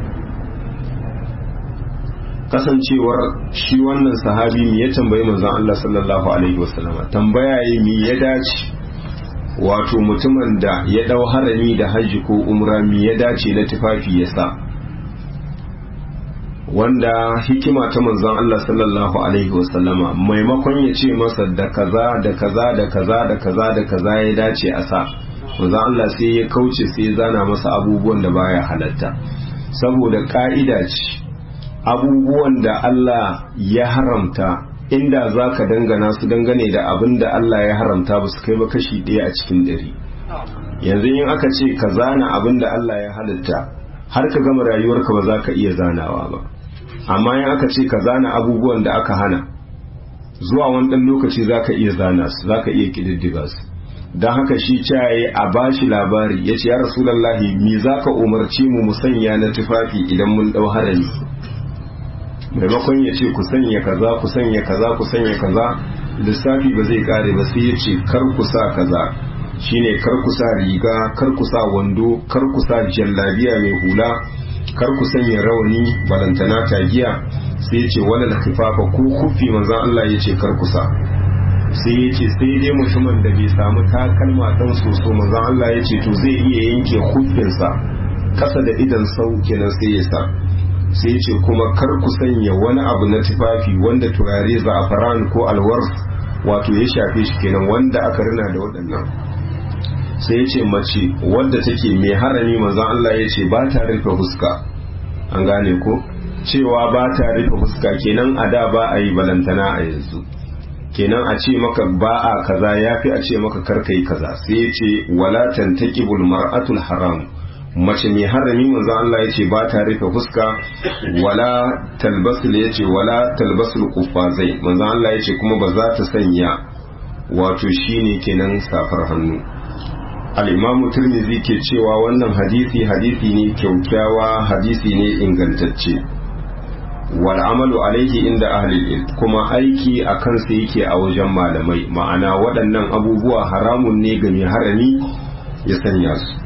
kasancewar shi wannan sahabi mi ya tambayi manzon Allah sallallahu alaihi wasallama tambaya yi mi ya dace wato mutumin da ya dau harami da hajji ko umra mi ya dace na tufafi ya sa wanda hikima ta manzon Allah sallallahu alaihi wasallama maimakon ya ce masa da kaza da kaza da kaza da kaza da kaza ya dace a sa manzon Allah sai ya kauce sai ya zana masa abubuwan da baya halatta saboda ka'ida ce abubuwan da Allah ya haramta inda za ka dangana su dangane da abin da Allah ya haramta ba su kai ba kashi ɗaya a cikin ɗari yanzu in aka ce ka zana abin da Allah ya halitta har ka gama rayuwarka ba za ka iya zanawa ba amma in aka ce ka zana abubuwan da aka hana zuwa wani ɗan lokaci za ka iya zana su za ka iya ƙididdiga su don haka shi caye a bashi labari ya ce ya rasulallahi me za ka umarci mu mu sanya na tufafi idan mun ɗau harami maimakon ya ce ku sanya kaza ku sanya kaza ku sanya kaza lissafi ba zai kare ba sai ya ce kar ku sa kaza shine kar ku sa riga kar ku sa wando kar ku sa jallabiya mai hula kar ku sanya rawani balantana tagiya sai ya ce wala kifafa ko kufi manzon Allah ya ce kar ku sa sai ya ce sai dai mutumin da bai samu takalma dan soso manzon Allah ya ce to zai iya yanke kufinsa kasa da idan sau kenan sai ya sa sai ce kuma kar ku sanya wani abu na tufafi wanda turare za'afaran ko alwars wato ya shafe shi kenan wanda aka rina da waɗannan sai ce mace wadda take mai harami manzon Allah ya ce ba ta rufe fuska an gane ko cewa ba ta rufe fuska kenan a da ba a yi balantana a yanzu kenan a ce maka ba a kaza yafi a ce maka kar kai kaza sai ya ce wala tantaqibul mar'atul haram mace mai harami manzo Allah ya ce ba ta rufe fuska wala talbasul ya ce wala talbasul kufazai manzo Allah ya ce kuma ba za ta sanya wato shine kenan safar hannu al-imam tirmidhi ke cewa wannan hadisi hadisi ne kyaukyawa hadisi ne ingantacce wal amalu alaihi inda ahli ilm kuma aiki a kansa yake a wajen malamai ma'ana waɗannan abubuwa haramun ne ga mai harami ya sanya su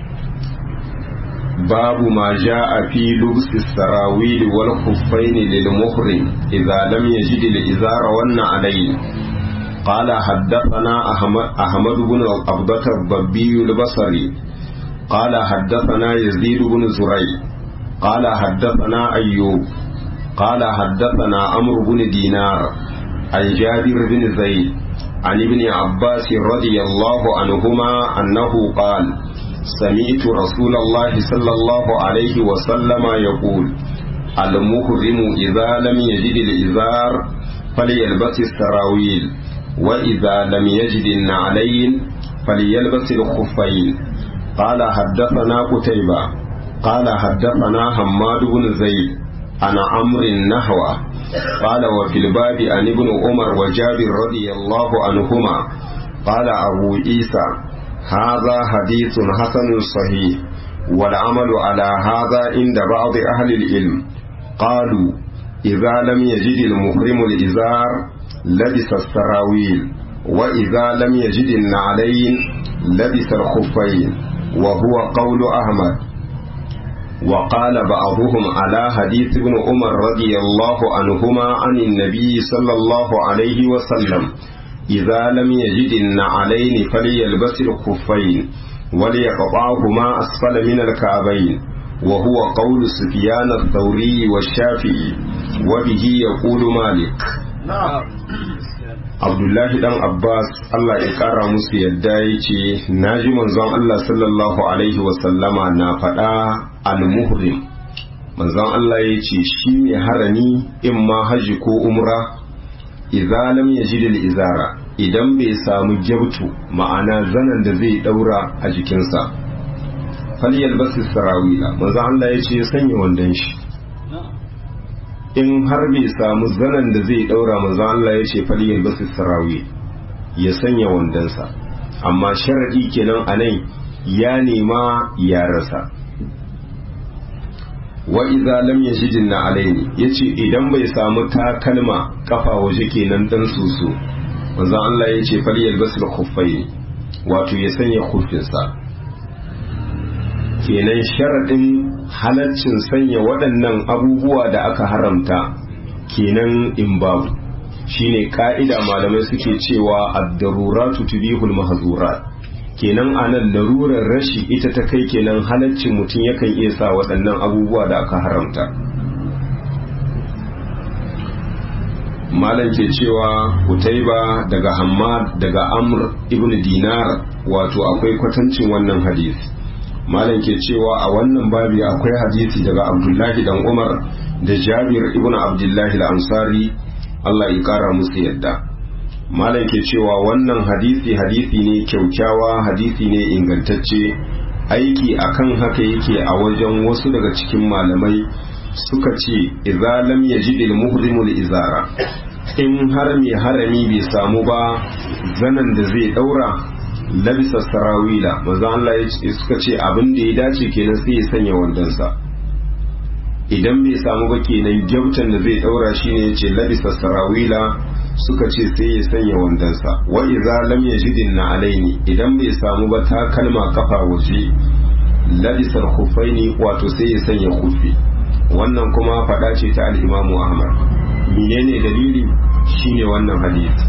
باب ما جاء في لبس السراويل والخفين للمحرم إذا لم يجد الإزار والنعلين قال حدثنا أحمد, أحمد بن عبدة الضبي البصري قال حدثنا يزيد بن زري قال حدثنا أيوب قال حدثنا عمرو بن دينار عن جابر بن زيد عن ابن عباس رضي الله عنهما أنه قال سمعت رسول الله صلى الله عليه وسلم يقول المحرم إذا لم يجد الإزار فليلبس السراويل وإذا لم يجد النعلين فليلبس الخفين قال حدثنا قتيبة قال حدثنا حماد بن زيد عن عمرو النحوة قال وفي الباب عن ابن عمر وجابر رضي الله عنهما قال أبو عيسى هذا حديث حسن صحيح والعمل على هذا عند بعض أهل العلم قالوا إذا لم يجد المحرم الإزار لبس السراويل وإذا لم يجد النعلين لبس الخفين وهو قول أحمد وقال بعضهم على حديث ابن عمر رضي الله عنهما عن النبي صلى الله عليه وسلم إذا لم يجد النعلين فليلبس الخفين وليقطعهما أسفل من الكعبين وهو قول سفيان الثوري والشافعي وبه يقول مالك نعم abdullahi dan abbas allah ya kara musu yadda ya ce na ji manzon allah sallallahu alaihi wasallama na faɗa al-muhrim manzon allah ya ce shi mai harami in ma haji ko umra idza lam yajid al-izara idan bai samu gyabtu ma'ana zanen da zai daura a jikinsa falyal basu sarawila manzon allah ya ce ya sanya wandon shi in har bai samu zanen da zai daura manzo Allah ya ce faliyar basu sarawi ya sanya wandonsa amma sharadi kenan a nan ya nema ya rasa wa idza lam yajidna alaini yace idan bai samu takalma kafa waje kenan dan susu manzo Allah ya ce faliyar basu khuffaini wato ya sanya khuffinsa kenan sharaɗin halaccin sanya waɗannan abubuwa da aka haramta kenan in babu shine ka'ida malamai suke cewa ad-daruratu tubihul mahzurat kenan anan larurar rashi ita ta kai kenan halaccin mutum yakan iya sa waɗannan abubuwa da aka haramta malam ke cewa Utaiba daga Hammad daga Amr ibn Dinar wato akwai kwatancin wannan hadisi malam ke cewa a wannan babi akwai hadisi daga abdullahi dan umar da jabir ibn abdullahi al-ansari Allah ya kara musu yadda malam ke cewa wannan hadisi hadisi ne kyaukyawa hadisi ne ingantacce aiki akan haka yake a wajen wasu daga cikin malamai suka ce idza lam yajid al-muhrimu izara in har mai harami bai samu ba zanan da zai daura labisa sarawila manzo Allah ya suka ce abin da ya dace kenan sai ya sanya wandonsa idan bai samu ba kenan gyautan da zai daura shine yace labisa sarawila suka ce sai ya sanya wandonsa wa idza lam yajidin na alaini idan bai samu ba ta kalma kafa waje labisar khuffaini wato sai ya sanya khuffi wannan kuma fada ce ta al-Imam Ahmad menene dalili shine wannan hadisi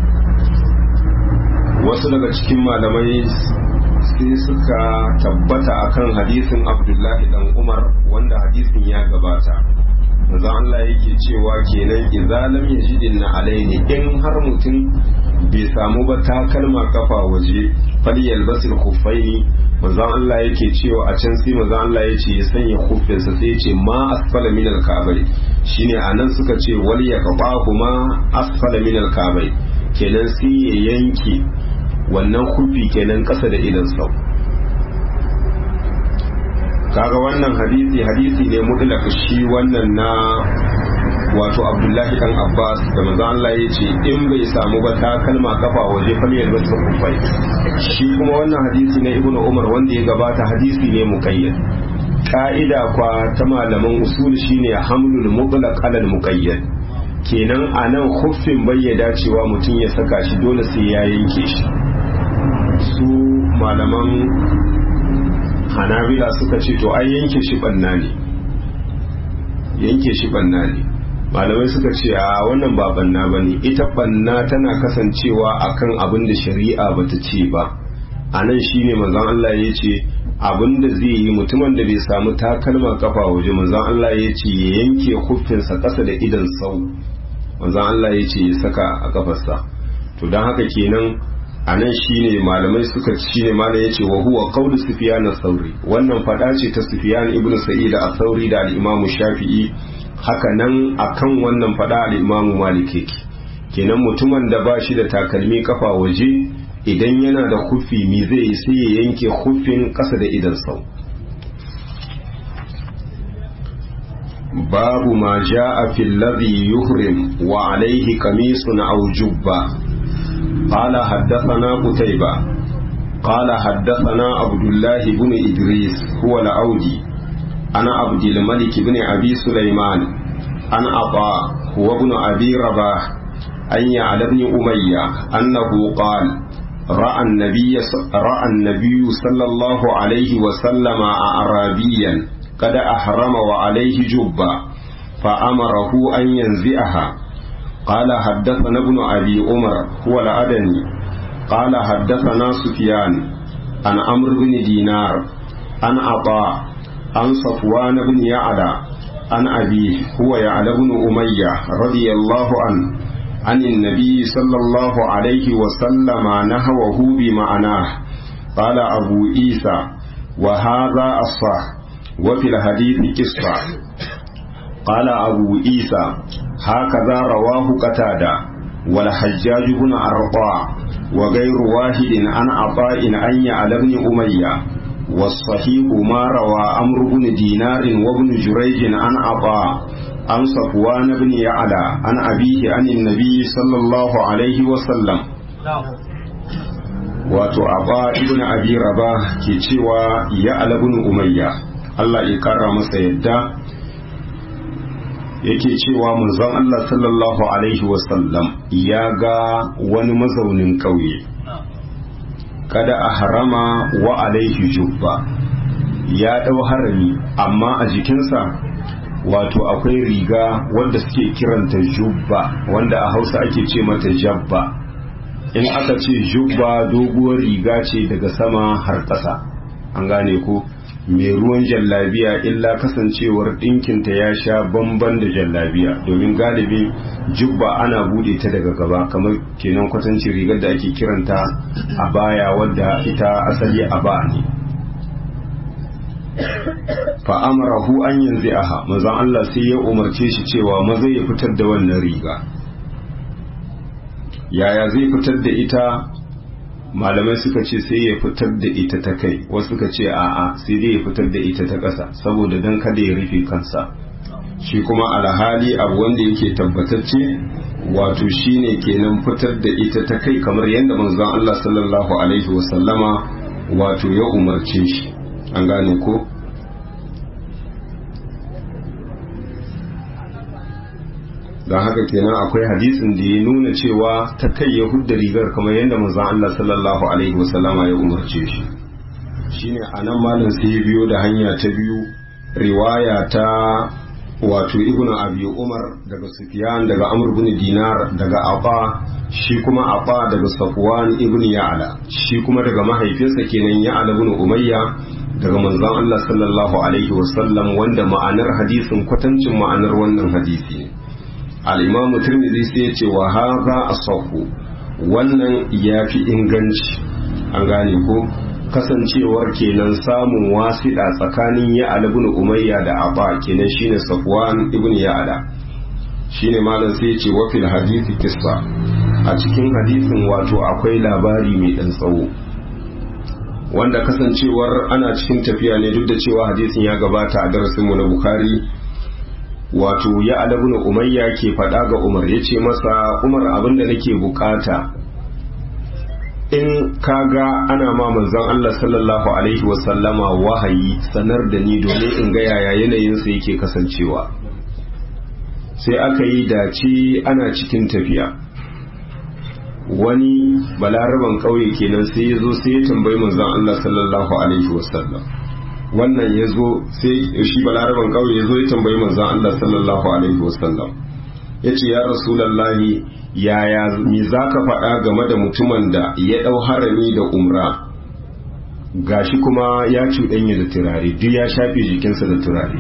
wasu daga cikin malamai sai suka tabbata akan hadisin abdullahi dan umar wanda hadisin ya gabata manzon Allah yake cewa kenan idza lam yajidin na alaini in har mutum bai samu ba takalma kafa waje falyal basil khuffaini manzon Allah yake cewa a can sai manzon Allah yace ya sanya khuffinsa sai yace ma asfala min al-ka'bai shine anan suka ce wal yaqbahu ma asfala min al-ka'bai kenan sai ya yanke wannan kufi kenan ƙasa da idan sau kaga wannan hadisi hadisi ne mutlaq shi wannan na wato abdullahi dan abbas da manzo Allah ya ce in bai samu ba ta kalma kafa waje faliyar basu kufai shi kuma wannan hadisi na ibnu umar wanda ya gabata hadisi ne muqayyad ka'ida kwa ta malaman usul shine hamlul mutlaq alal muqayyad kenan a nan huffin bayyada cewa mutum ya saka shi dole sai ya yanke shi su malaman hanabila suka ce to ai yanke shi banna ne yanke shi banna ne malamai suka ce a wannan ba banna ba ne ita banna tana kasancewa akan abin da shari'a bata ce ba a nan shi ne manzon Allah ya ce abin da zai yi mutumin da bai samu takalma kafa waje manzon Allah ya ce ya yanke huffinsa ƙasa da idan sau manzon Allah ya ce ya saka a kafarsa to don haka kenan a nan shine malamai suka shine malam yace wa huwa qawlu sufyan as-sauri wannan fada ce ta sufyan ibnu sa'id as-sauri da al-imam shafi'i haka nan akan wannan fada al-imam malik yake kenan mutumin da ba shi da takalmi kafa waje idan yana da kufi mi zai sai ya yanke kufin kasa da idan sau babu ma ja'a fil ladhi yuhrim wa alayhi qamisun aw jubba قال حدثنا قتيبة قال حدثنا عبد الله بن إدريس هو الأودي أنا عبد الملك بن أبي سليمان أنا أطاع هو ابن أبي رباح أن يعلى بن أمية أنه قال رأى النبي رأى النبي صلى الله عليه وسلم أعرابيا قد أحرم وعليه جبة فأمره أن ينزئها قال حدثنا ابن أبي عمر هو الأدني قال حدثنا سفيان عن عمرو بن دينار عن عطاء عن صفوان بن يعلى عن أبيه هو يعلى بن أمية رضي الله عنه عن النبي صلى الله عليه وسلم نهوه بمعناه قال أبو عيسى وهذا الصح وفي الحديث قصة قال أبو عيسى هكذا رواه قتادة والحجاج بن أرطاع وغير واحد عن عطاء أن يعلى بن أمية والصحيح ما روى أمر بن دينار وابن جريج عن عطاء عن صفوان بن يعلى عن أبيه عن النبي صلى الله عليه وسلم wato aba ibn abi raba ke cewa ya alabun umayya Allah ya kara masa yadda yake cewa manzon Allah sallallahu alaihi wasallam ya ga wani mazaunin ƙauye kada a harama wa alaihi jubba ya ɗau harami amma a jikinsa wato akwai riga wanda suke kiranta jubba wanda a hausa ake ce mata jabba in aka ce jubba doguwar riga ce daga sama har ƙasa an gane ko mai ruwan jallabiya illa kasancewar ɗinkinta ya sha bamban da jallabiya domin galibi jubba ana bude ta daga gaba kamar kenan kwatancin rigar da ake kiranta a baya wadda ita asali a ba ne fa'amarahu an yanzu aha mazan Allah sai ya umarce shi cewa maza ya fitar da wannan riga yaya zai fitar da ita malamai suka ce sai ya fitar da ita ta kai wasu suka ce a'a sai dai ya fitar da ita ta ƙasa saboda don kada ya rufe kansa shi kuma alhali abu wanda yake tabbatacce wato shine kenan fitar da ita ta kai kamar yadda manzon Allah sallallahu alaihi wasallama wato ya umarce shi an gane ko don haka kenan akwai hadisin da ya nuna cewa ta kai ya hudda rigar kamar yadda manzon Allah sallallahu alaihi wasallama ya umarce shi shine anan malam sai ya biyo da hanya ta biyu riwaya ta wato ibnu abi umar daga sufyan daga amr ibn dinar daga aba shi kuma aba daga safwan ibn ya'la shi kuma daga mahaifinsa kenan ya'la ibn umayya daga manzon Allah sallallahu alaihi wasallam wanda ma'anar hadisin kwatancin ma'anar wannan hadisi ne al'imamu turmizi sai ya ce wa haza a sauku wannan ya fi inganci an gane ko kasancewar kenan samun wasiɗa tsakanin ya ibn umayya da aba kenan shine safwan ibn ya'ala shine malam sai ya ce wa fil hadisi kissa a cikin hadisin wato akwai labari mai ɗan tsawo wanda kasancewar ana cikin tafiya ne duk da cewa hadisin ya gabata a darasinmu na bukhari wato ya alabuna umayya ke faɗa ga umar ya ce masa umar abinda nake bukata in kaga ana ma manzon Allah sallallahu alaihi wasallama wahayi sanar da ni domin in ga yaya yanayinsa yake kasancewa sai aka yi dace ana cikin tafiya wani balaraban ƙauye kenan sai ya zo sai ya tambayi manzon Allah sallallahu alaihi wasallam wannan ya zo sai shi balaraban kawai ya zo ya tambayi manzan Allah sallallahu alaihi wasallam ya ce ya rasulallahi yaya mi za ka faɗa game da mutumin da ya ɗau harami da umra gashi kuma ya cuɗanya da turare duk ya shafe jikinsa da turare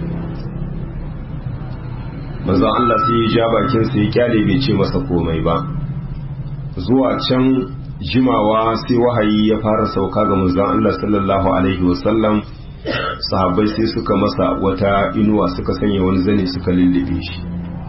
manzan Allah sai ya ja bakinsa ya kyale bai ce masa komai ba zuwa can jimawa sai wahayi ya fara sauka ga manzan Allah sallallahu alaihi wasallam sahabbai sai suka masa wata inuwa suka sanya wani zane suka lullube shi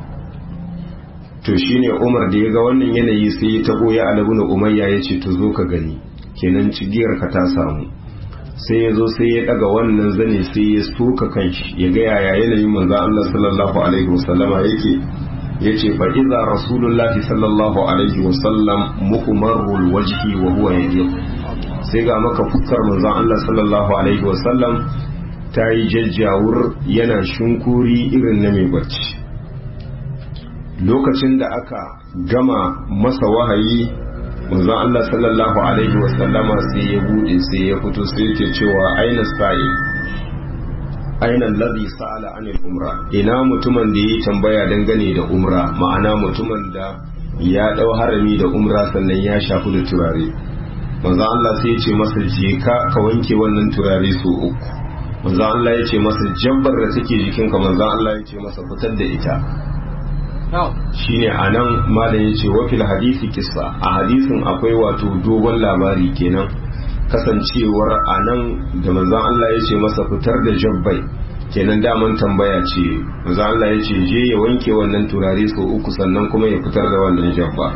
to shine Umar da ya ga wannan yanayi sai ya tabo ya alabuna umayya ya ce to zo ka gani kenan cigiyar ka ta samu sai ya zo sai ya daga wannan zane sai ya soka kanshi ya ga yaya yanayin manzon Allah sallallahu alaihi wasallama yake yace fa idza rasulullahi sallallahu alaihi wasallam muhmarul wajhi wa huwa yadiq sai ga maka fuskar manzon Allah sallallahu alaihi wasallam ta yi jajjawur yana shunkuri irin na mai bacci lokacin da aka gama masa wahayi manzon Allah sallallahu alaihi wasallama sai ya bude sai ya fito sai yake cewa aina sa'i aina alladhi sa'ala anil umra ina mutumin da yi tambaya dangane da umra ma'ana mutumin da ya dau harami da umra sannan ya shafi da turare manzo Allah sai ya ce masa je ka ka wanke wannan turare su uku manzo Allah ya ce masa jabbar da take jikinka manzo Allah ya ce masa fitar da ita shine anan malam yace wa fil hadisi kissa a hadisin akwai wato dogon labari kenan kasancewar anan da manzon Allah yace masa fitar da jabbai kenan daman tambaya ce manzon Allah yace je ya wanke wannan turare so uku sannan kuma ya fitar da wannan jabba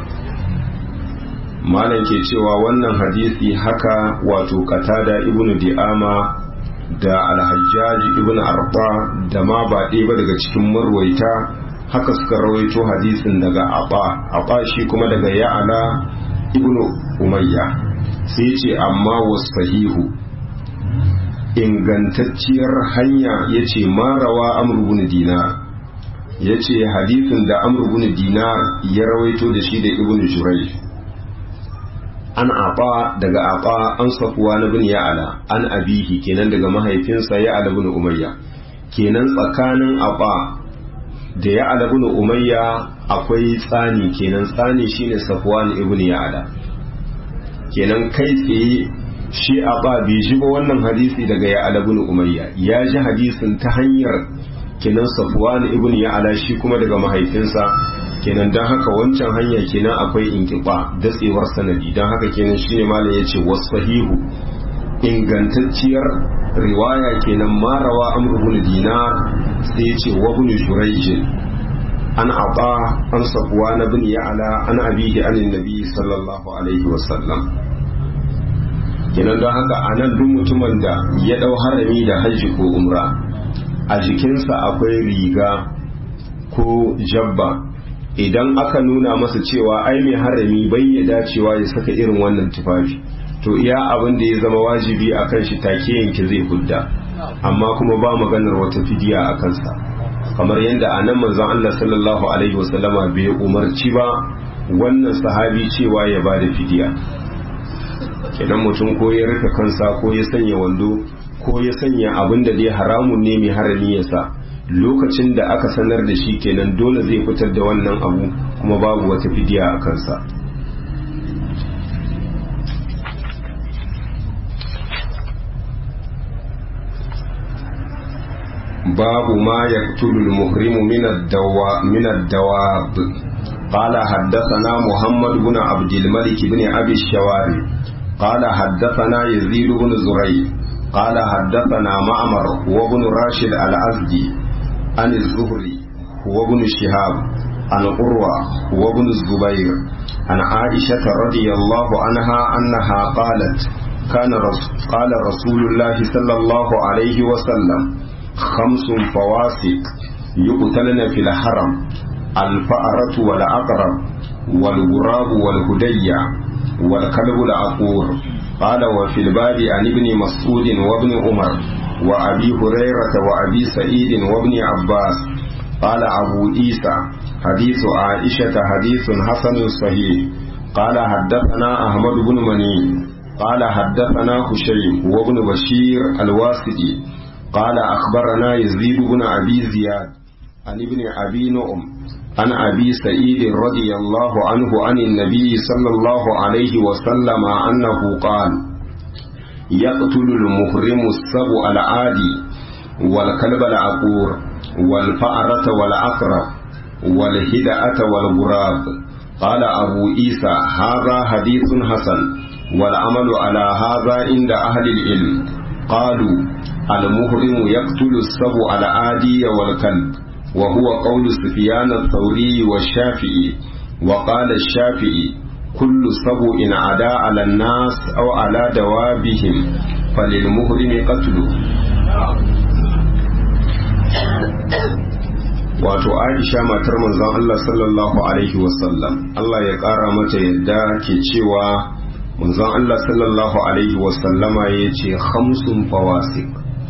malam ke cewa wannan hadisi haka wato qatada ibnu di'ama da alhajjaji ibn arba da ma ba ɗaya ba daga cikin marwaita haka suka rawaito hadisin daga aba aba shi kuma daga ya'ala ibn umayya sai ce amma wasahihu ingantacciyar hanya ya ce marawa amurgun dinar ya ce hadisin da amurgun dinar ya rawaito da shi da ibn jurai an aba daga aba an safuwa na bin ya'ala an abihi kenan daga mahaifinsa ya'ala bin umayya kenan tsakanin aba da ya'ala bin umayya akwai tsani kenan tsani shine safuwan ibn ya'ala kenan kai tsaye shi aba bai ji ba wannan hadisi daga ya'ala bin umayya ya ji hadisin ta hanyar kenan safuwan ibn ya'ala shi kuma daga mahaifinsa kenan don haka wancan hanya kenan akwai inkiba datsewar sanadi don haka kenan shine malam yace wasahihu ingantacciyar riwaya kenan marawa amr ibn dinar sai yace wa ibn jurayj an aba an safwan ibn ya'la an abihi an nabi sallallahu alaihi wasallam kenan don haka anan duk mutumin da ya dau harami da hajji ko umra a jikinsa akwai riga ko jabba idan aka nuna masa cewa ai mai harami bai ya dacewa ya saka irin wannan tufafi to iya abin da ya zama wajibi a kan shi take yanke zai hudda amma kuma ba maganar wata fidiya a kansa kamar yadda a nan manzon Allah sallallahu alaihi wasallama bai umarci ba wannan sahabi cewa ya ba da fidiya idan mutum ko ya rufe kansa ko ya sanya wando ko ya sanya abin da dai haramun ne mai harami ya sa lokacin da aka sanar da shi kenan dole zai fitar da wannan abu kuma babu wata fidiya a kansa babu ma ya tulul muhrimu min ad-dawab قال حدثنا محمد بن عبد الملك بن أبي الشواري قال حدثنا يزيد بن زريع قال حدثنا معمر وابن راشد الأزدي عن الزهري هو ابن شهاب عن قروة وابن الزبير عن عائشة رضي الله عنها أنها قالت كان رس قال رسول الله صلى الله عليه وسلم خمس فواسق يقتلن في الحرم الفأرة والعقرب والغراب والهدية والكلب العقور قال وفي الباب عن ابن مسعود وابن عمر وأبي هريرة وأبي سعيد وابن عباس قال أبو عيسى حديث عائشة حديث حسن صحيح قال حدثنا أحمد بن مني قال حدثنا هشيم وابن بشير الواسطي قال أخبرنا يزيد بن أبي زياد عن ابن أبي نعم عن أبي سعيد رضي الله عنه عن النبي صلى الله عليه وسلم أنه قال يقتل المحرم السبع العادي والكلب العقور والفأرة والعقرب والهدأة والغراب قال أبو عيسى هذا حديث حسن والعمل على هذا عند أهل العلم قالوا المحرم يقتل السبع العادي والكلب وهو قول سفيان الثوري والشافعي وقال الشافعي كل سبع عدا على الناس أو على دوابهم فللمحرم قتله wato aisha matar manzon Allah sallallahu alaihi wasallam Allah ya ƙara mata yadda ke cewa manzon Allah sallallahu alaihi wasallama ya ce hamsin fawasik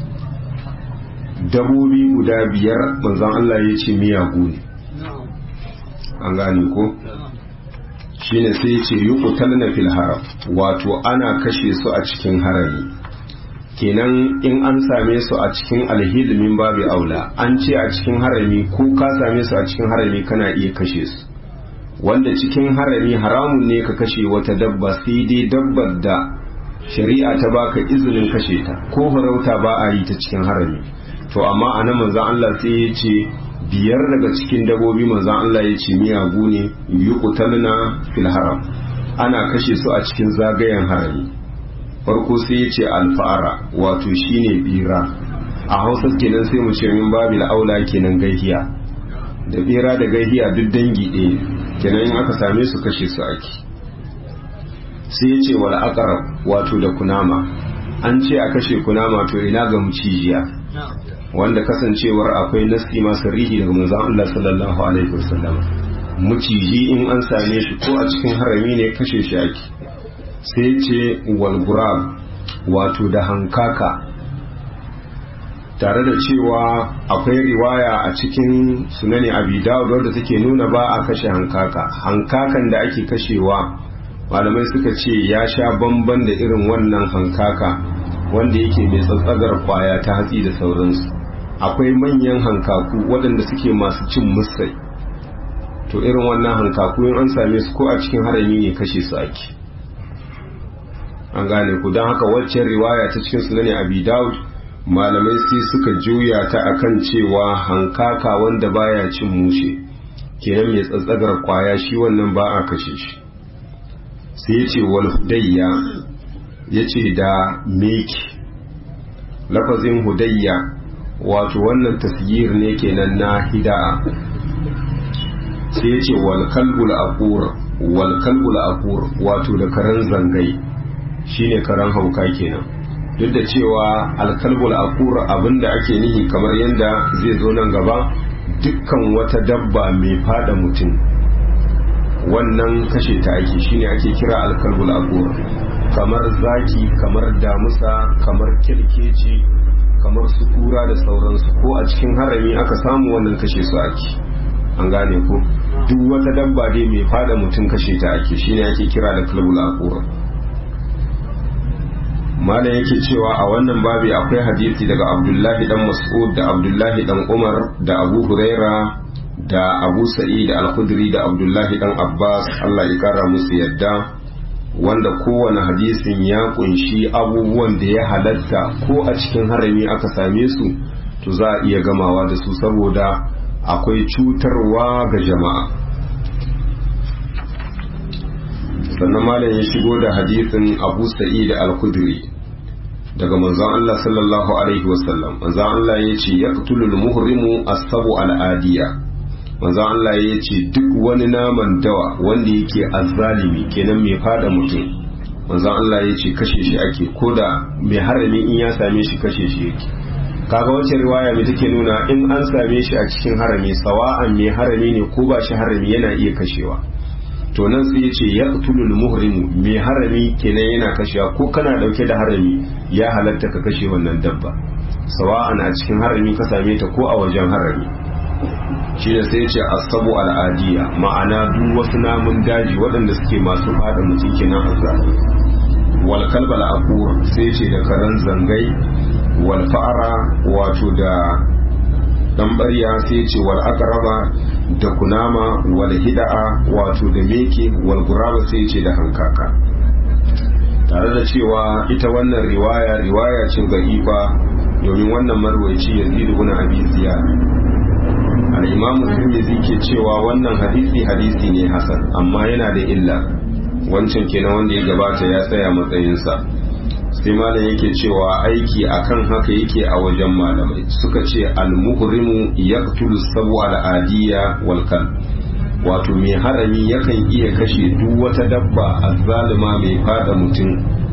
dabobi guda biyar manzon Allah ya ce miyagu ne an gane ko shine sai ya ce yuqtalna fil haram wato ana kashe su a cikin harami kenan in an same su a cikin alhilimin babu aula an ce a cikin harami ko ka same su a cikin harami kana iya kashe su wanda cikin harami haramun ne ka kashe wata dabba sai dai dabbar da shari'a ta baka izinin kashe ta ko farauta ba a yi ta cikin harami to amma a nan manzon Allah sai ya ce biyar daga cikin dabobi manzan Allah ya ce miyagu ne yuqtalna fil haram ana kashe su a cikin zagayen harami farko sai ya ce alfa'ara wato shine bira a hausa kenan sai mu ce min babil aula kenan gaihiya da bera da gaihiya duk dangi ɗaya kenan in aka same su kashe su ake sai ya ce wal aqrab wato da kunama an ce a kashe kunama to ina ga mucijiya wanda kasancewar akwai nasi masu rihi daga manzon Allah sallallahu alaihi wasallam muciji in an same shi ko a cikin harami ne kashe shi ake sai ce wal gurab wato da hankaka tare da cewa akwai riwaya a cikin sunani abi dawud wadda take nuna ba a kashe hankaka hankakan da ake kashewa malamai suka ce ya sha bamban da irin wannan hankaka wanda yake mai tsatsagar kwaya ta hatsi da sauransu akwai manyan hankaku waɗanda suke masu cin musai to irin wannan hankaku in an same su ko a cikin harami ne kashe su ake an gane ku don haka waccan riwaya ta cikin sunani abi dawud malamai sai suka juya ta akan cewa hankaka wanda baya cin mushe kenan mai tsatsagar kwaya shi wannan ba a kashe shi sai ya ce wal hudayya ya ce da meki lafazin hudayya wato wannan tasgir ne kenan na hida'a sai ya ce wal kalbul aqur wal kalbul aqur wato da karan zangai shine karan hauka kenan duk da cewa alkalbul aqur abinda ake nihi kamar yadda zai zo nan gaba dukkan wata dabba mai fada mutum wannan kashe ta ake shine ake kira alkalbul aqur kamar zaki kamar damusa kamar kirkeci kamar su kura da sauransu ko a cikin harami aka samu wannan kashe su ake an gane ko duk wata dabba dai mai fada mutum kashe ta ake shine ake kira da kalbul aqur malam yake cewa a wannan babi akwai hadisi daga abdullahi dan mas'ud da abdullahi dan umar da abu huraira da abu sa'id al-khudri da abdullahi dan abbas allah ya kara musu yadda wanda kowane hadisin ya kunshi abubuwan da ya halatta ko a cikin harami aka same su to za a iya gamawa da su saboda akwai cutarwa ga jama'a sannan malam ya shigo da hadisin abu sa'id al-khudri daga manzon Allah sallallahu alaihi wasallam manzon Allah ya ce yaqtulul muhrimu as-sabu al-adiya manzon Allah ya ce duk wani naman dawa wanda yake azzalimi kenan mai fada mutum manzon Allah ya ce kashe shi ake koda mai harami in ya same shi kashe shi yake kaga wacce riwaya mai take nuna in an same shi a cikin harami sawa'an mai harami ne ko ba shi harami yana iya kashewa to nan sai yace yaqtulul muhrimu mai harami kenan yana kashewa ko kana dauke da harami ya halatta ka kashe wannan dabba sawa'an a cikin harami ka same ta ko a wajen harami shi da sai yace asabu al'adiya ma'ana duk wasu namun daji waɗanda suke masu fada mutum kenan azzali wal kalbal aqur sai yace da karan zangai wal fa'ara wato da dan barya sai yace wal aqraba da kunama wal hida'a wato da meke wal guraba sai ce da hankaka tare da cewa ita wannan riwaya riwaya ce ga ifa domin wannan marwaci yazid ibn abi ziyad al-imam tirmidhi ke cewa wannan hadisi hadisi ne hasan amma yana da illa wancan kenan wanda ya gabata ya tsaya matsayinsa sai malam yake cewa aiki akan haka yake a wajen malamai suka ce al-muhrimu yaqtulu sabu al-adiya wal wato mai harami yakan iya kashe duk wata dabba azzalima mai fada mutum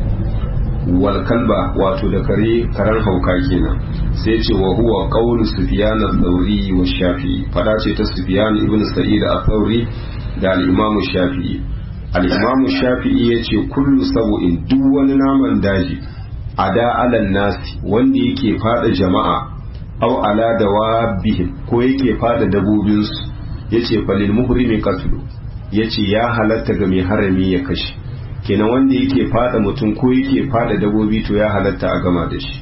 wal kalba wato da kare karan hauka kenan sai ce wa huwa qawlu sufyan al-thawri wa shafi'i fada ce ta sufyan ibn sa'id al-thawri da al-imam shafi'i al'imamu shafi'i ya ce kullu sabu'in duk wani naman daji a da alan nasi wanda yake fada jama'a au ala da wabihim ko yake fada dabobinsu ya ce falil muhrimi katulu ya ce ya halatta ga mai harami ya kashe kenan wanda yake fada mutum ko yake fada dabobi to ya halatta a gama da shi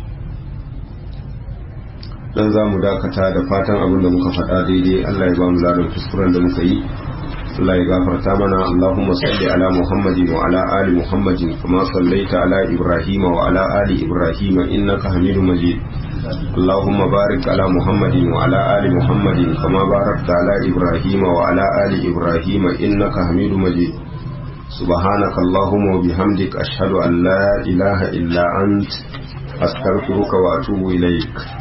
dan za mu dakata da fatan abin da muka faɗa daidai allah ya ba mu ladan kuskuren da muka yi Allah ya gafarta mana Allahumma salli ala Muhammadin wa ala ali Muhammadin kama sallaita ala Ibrahim wa ala ali Ibrahim innaka Hamidum Majid اللهم بارك على محمد وعلى آل محمد كما باركت على إبراهيم وعلى آل إبراهيم إنك حميد مجيد سبحانك اللهم وبحمدك أشهد أن لا إله إلا أنت أستغفرك وأتوب إليك